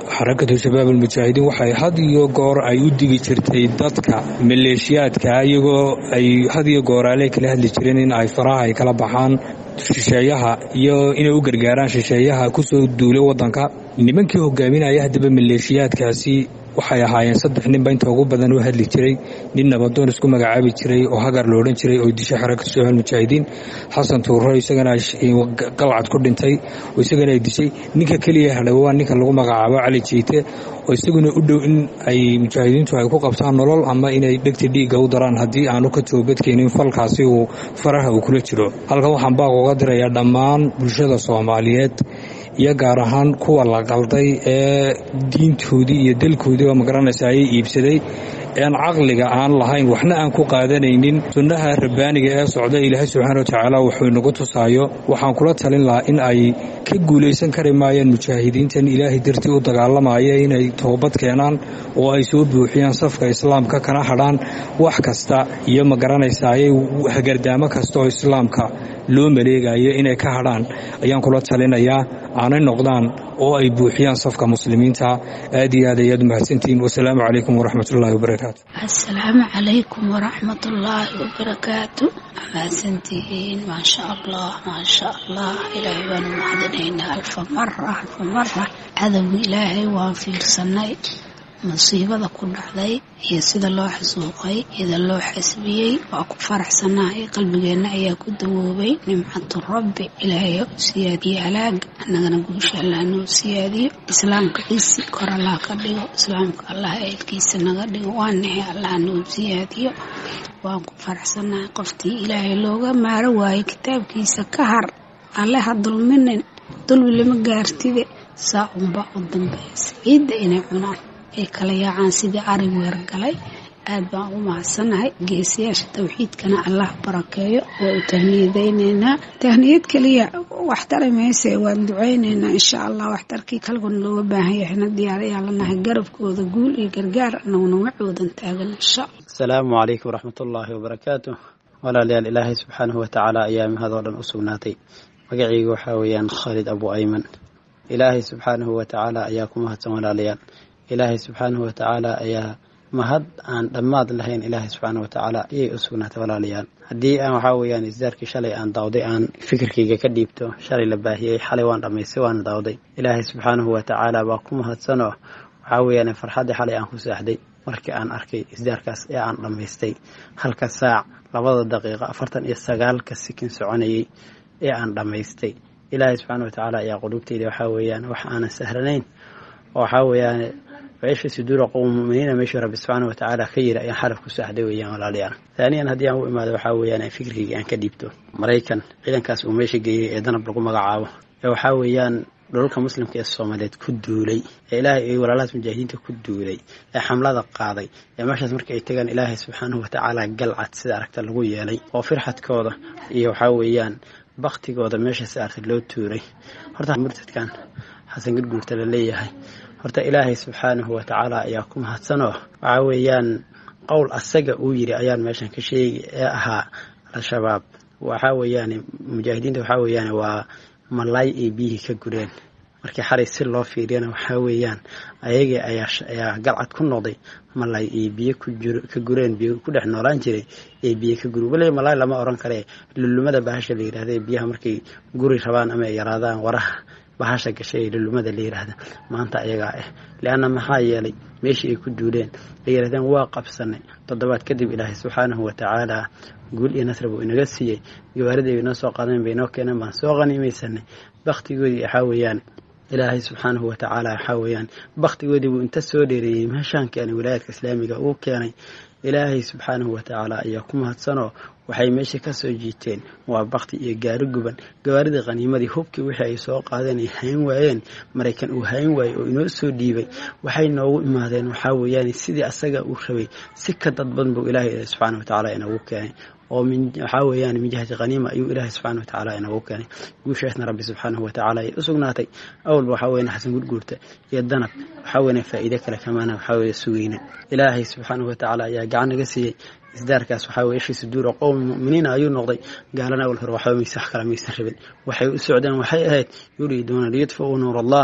xarakatu shabaab almujaahidiin waxay had iyo goor ay u digi jirtay dadka maleeshiyaadka iyagoo ay had iyo gooraale kala hadli jireen in ay faraha ay kala baxaan shisheeyaha iyo inay u gargaaraan shisheeyaha kusoo duulay wadanka nimankii hogaaminaya haddaba maleeshiyaadkaasi waxay ahaayeen saddex ninba inta ugu badan u hadli jiray nin nabadoon isku magacaabi jiray oo hagar la odhan jiray oo dishay xarakatu shabaab mujaahidiin xasan tuuro isagana qalcad ku dhintay oo isagana ay dishay ninka keliya hadhay waa ninka lagu magacaabo cali jiite oo isaguna u dhow in ay mujaahidiintu ay ku qabtaan nolol ama inay dhegta dhiigga u daraan haddii aanu ka toobadkeenin falkaasi uu faraha uu kula jiro halkan waxaan baaq uga dirayaa dhammaan bulshada soomaaliyeed iyo gaar ahaan kuwa la qalday ee diintoodii iyo dalkoodii oo magaranaysa ayay iibsaday ean caqliga aan lahayn waxna aan ku qaadanaynin sunnaha rabbaaniga ee socda ilaahay subxaana wa tacaala wuxuu inagu tusaayo waxaan kula talin lahaa in ay ka guulaysan kari maayaan mujaahidiintan ilaahay dartii u dagaalamaya inay toobad keenaan oo ay soo buuxiyaan safka islaamka kana hadhaan wax kasta iyo magaranaysa ayay hagardaamo kasta oo islaamka loo maleegayo inay ka hadhaan ayaan kula talinayaa aanay noqdaan oo ay buuxiyaan safka muslimiinta aad iyo aad ayaad umahadsantihiin wasalaamu calaykum waraxmatullaahi wabarakaatu asalaamu calaykum waraxmatullaahi wabarakaatu mahadsantihiin maasha allah maasha allah ilaahay baanu mahadinaynaa alfa mara alfa mara cadowga ilaahay waan fiirsanay musiibada ku dhacday iyo sida loo xasuuqay ida loo xasbiyey waa ku faraxsanahay qalbigeenna ayaa ku dawoobay nimcatu rabbi ilaahay siyaadiye halaaga annagana guusha allah noo siyaadiyo islaamka cisi kor allah ka dhigo islaamka allah eedkiisa naga dhigo waa nahay allah noo siyaadiyo waan ku faraxsanahay qoftii ilaahay looga maaro waayey kitaabkiisa ka har alle ha dulminin dulmi lama gaartide saa unbaa u dambaysa ciidda inay cunaan ay kala yaacaan sidii ari weergalay aad baan u mahadsannahay geesiyaasha tawxiidkana allah barakeeyo waa u tahniyadaynaynaa tahniyad keliya waxtari mayse waan ducaynaynaa insha allah waxtarkii kalguna looga baahan yahayna diyaar ayaa lanahay garabkooda guul iyo gargaar anaguna macoodan taagan insha asalaamu calaykum waraxmatullaahi wabarakaatu walaalayaal ilaahay subxaanahu watacaala ayaa mahadoo dhan u sugnaatay magacayga waxaa weeyaan khaalid abu ayman ilaahay subxaanahu watacaala ayaa ku mahadsan walaalayaal ilaahay subxaanahu watacaala ayaa mahad aan dhammaad lahayn ilaahay subxaanahu watacaala ayay u sugnaatay walaalayaal haddii aan waxaa weeyaan isdaarkii shalay aan daawday aan fikirkayga ka dhiibto shalay la baahiyey xalay waan dhammaystay waana daawday ilaahay subxaanahu watacaala baa ku mahadsanoo waxaa weeyaan farxaddii xalay aan ku saaxday markii aan arkay isdaarkaas ee aan dhammaystay halka saac labada daqiiqo afartan iyo sagaalka sikin soconayay ee aan dhammaystay ilaahay subxaana watacaala ayaa qulubtayda waxaa weeyaan wax aanan sahranayn oo waxaa weeyaan وعيش صدور قوم مؤمنين ماشي رب سبحانه وتعالى خير أي حرف كساحدة ويان ولا ليان ثانيا هدي أنا ما ذا وحاول يعني فكري أن كديبته مريكان إذا كاس وماشي جي إذا نبلغ مقعاوه وحاول يعني dhulka muslimka ee soomaaliyeed ku duulay ee ilaahay ay walaalahaas mujaahidiinta ku duulay ee xamlada qaaday ee meeshaas marka ay tagaan ilaahay subxaanahu watacaala galcad sida aragta lagu yeelay oo firxadkooda iyo waxaa weeyaan baktigooda meeshaas aragta loo tuuray horta murtadkan xasan gurguurta la leeyahay horta ilaahay subxaanahu watacaala ayaa ku mahadsanoo waxaa weeyaan qowl asaga uu yiri ayaan meeshan ka sheegi ee ahaa al-shabaab waxaa weeyaan mujaahidiinta waxaa weeyaan waa malaay ay biyihii ka gureen markii xalay si loo fiiriyana waxaa weeyaan ayagii ayaa galcad ku noqday malaay ay biyo ka gureen biyo ku dhex noolaan jiray ay biyo ka guri weliba malaay lama oran kare lulumada bahasha la yidhahda biyaha markay guri rabaan ama ay yaraadaan waraha bahasha gashay lulumada la yidhaahda maanta ayagaa ah leanna maxaa yeelay meeshii ay ku duuleen ay yidhahdeen waa qabsanay toddobaad kadib ilaahay subxaanahu watacaala guul iyo nasri buu inaga siiyey gawaaridii bay noo soo qaadeen bay noo keeneen baan soo qaniimaysanay baktigoodii waxaa weeyaan ilaahay subxaanahu watacaala waxaa weeyaan baktigoodii buu inta soo dheereeyey meeshaan keenay wilaayadka islaamiga uu keenay ilaahay subxaanahu watacaala ayaa ku mahadsanoo waxay meesha ka soo jiiteen waa bakti iyo gaari guban gawaaridii qaniimadii hubkii wixii ay soo qaadeen ay hayn waayeen maraykan uu hayn waayey oo inoo soo dhiibay waxay noogu imaadeen waxaa weeyaan sidii asaga uu rabay si ka dadban buu ilaahay subxaana watacaala inagu keenay oo waxaa weeyaan min jihati khaniima ayuu ilaahay subxana watacaala inagu keenay guushaasna rabbi subxaanahu watacaala ay u sugnaatay awalba waxaa weyan xasan gurguurta iyo danab waxaa weyan faa'iide kale kamaana waxaa weeye sugayna ilaahay subxaanahu watacaala ayaa gacan naga siiyey isdaarkaas waxaa weye ishii suduura qowmi mu'miniina ayuu noqday gaalana awal hore waxba mayse wax kala maysan rabin waxay u socdeen waxay ahayd yuriiduuna liyudfi'uu nuur allah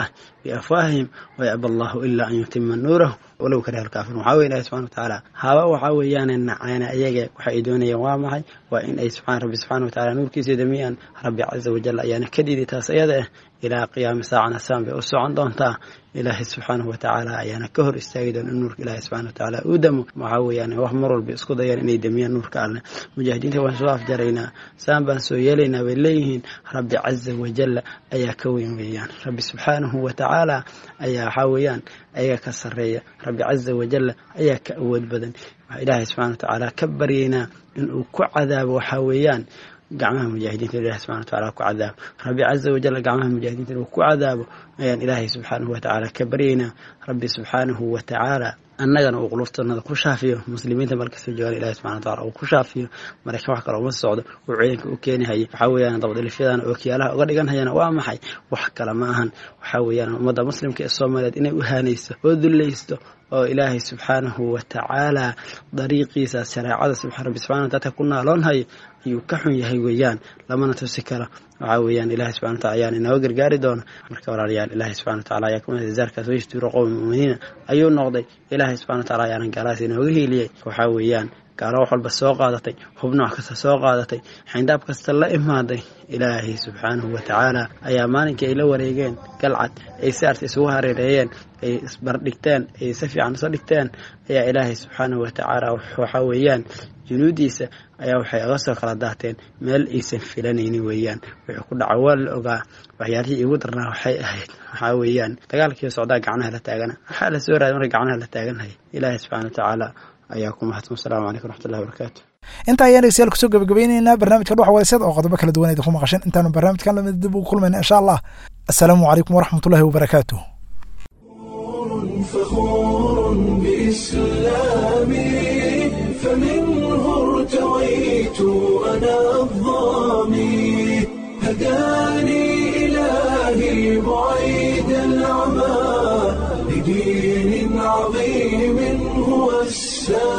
biafwaahihim wayaba allahu ilaa an yutima nuurahu walow kariha alkaafiruun waxaa weye ilahi subxana watacaala haba waxaa weeyaane nacaana ayaga waxa ay doonayaan waa maxay waa in ay subxaan rabbi subxana watacaala nuurkiisa damiyaan rabbi caza wajal ayaana ka dhiiday taas iyada ah ilaa qiyaami saacana saan bay u socon doontaa ilaahay subxaanahu watacaala ayaana ka hor istaagi doona in nuurka ilaahay subxana watacaala uu damo waxaa weeyaan wax mar walba isku dayaan inay damiyaan nuurka alle mujaahidiinta waan soo afjaraynaa saan baan soo yeelaynaa bay leeyihiin rabbi caza wajalla ayaa ka weyn weeyaan rabbi subxaanahu watacaala ayaa waxaa weeyaan ayaga ka sarreeya rabbi caza wajalla ayaa ka awood badan waxaa ilaahay subxana watacaala ka baryaynaa inuu ku cadaabo waxaa weeyaan gacmaha mujaahidiinta ilahi subxana watacaala ku cadaabo rabbi caza wajal gacmaha mujaahidiinta inuu ku cadaabo ayaan ilaahay subxaanahu watacaala ka baryaynaa rabbi subxaanahu watacaala annagana uu quluftanada ku shaafiyo muslimiinta markasta joogaan ilahi subxana wataala uu ku shaafiyo maraykan wax kale uma socdo uu ciidanka u keenihaya waxaa weeyaan dabadhilifyadan oo kiyaalaha uga dhigan hayana waa maxay wax kale ma ahan waxaa weeyaan ummadda muslimka ee soomaaliyeed inay u haanayso oo dullaysto oo ilaahay subxaanahu watacaala dariiqiisa shareecada rabbi subxana wataala ku naaloonhayo ayuu ka xun yahay weeyaan lamana tusi karo waxaa weeyaan ilahi subxana wataala ayaan inooga gargaari doona marka walaalayaal ilahi subxana wataala ayaa kumid zaarkaas waystuuro qowmi muuminiina ayuu noqday ilaahay subxana wataala ayaana gaalahaas inooga hiiliyey waxaa weeyaan gaalo wax walba soo qaadatay hub nooc kasta soo qaadatay xayndaab kasta la imaaday ilaahay subxaanahu watacaala ayaa maalinkii ay la wareegeen galcad ay si arta isugu hareereeyeen ay isbardhigteen ay si fiican iso dhigteen ayaa ilaahay subxaanahu watacaala waxaa weeyaan junuudiisa ayaa waxay aga soo kala daateen meel aysan filanaynin weeyaan wuxuu ku dhaca waa la ogaa waxyaalihii iigu darnaa waxay ahayd waxaa weeyaan dagaalkii socdaa gacnaha la taagana waxaa la soo raaday marka gacnaha la taaganhaya ilaahay subxana watacaala ayaa ku mahadsan wasalaamu calaykum raxmatullahi wabarakaatu inta ayaan dhegeystayaal kusoo gabagabeyneynaa barnaamijka dhuxa wayseed oo qodobo kala duwan idinku maqasheen intaanu barnaamijkan lamid dib ugu kulmayna insha allah assalaamu calaykum waraxmatullahi wabarakaatuh فخور بإسلامي فمنه ارتويت أنا الظامي هداني إلهي بعيد العمى لدين عظيم هو السلام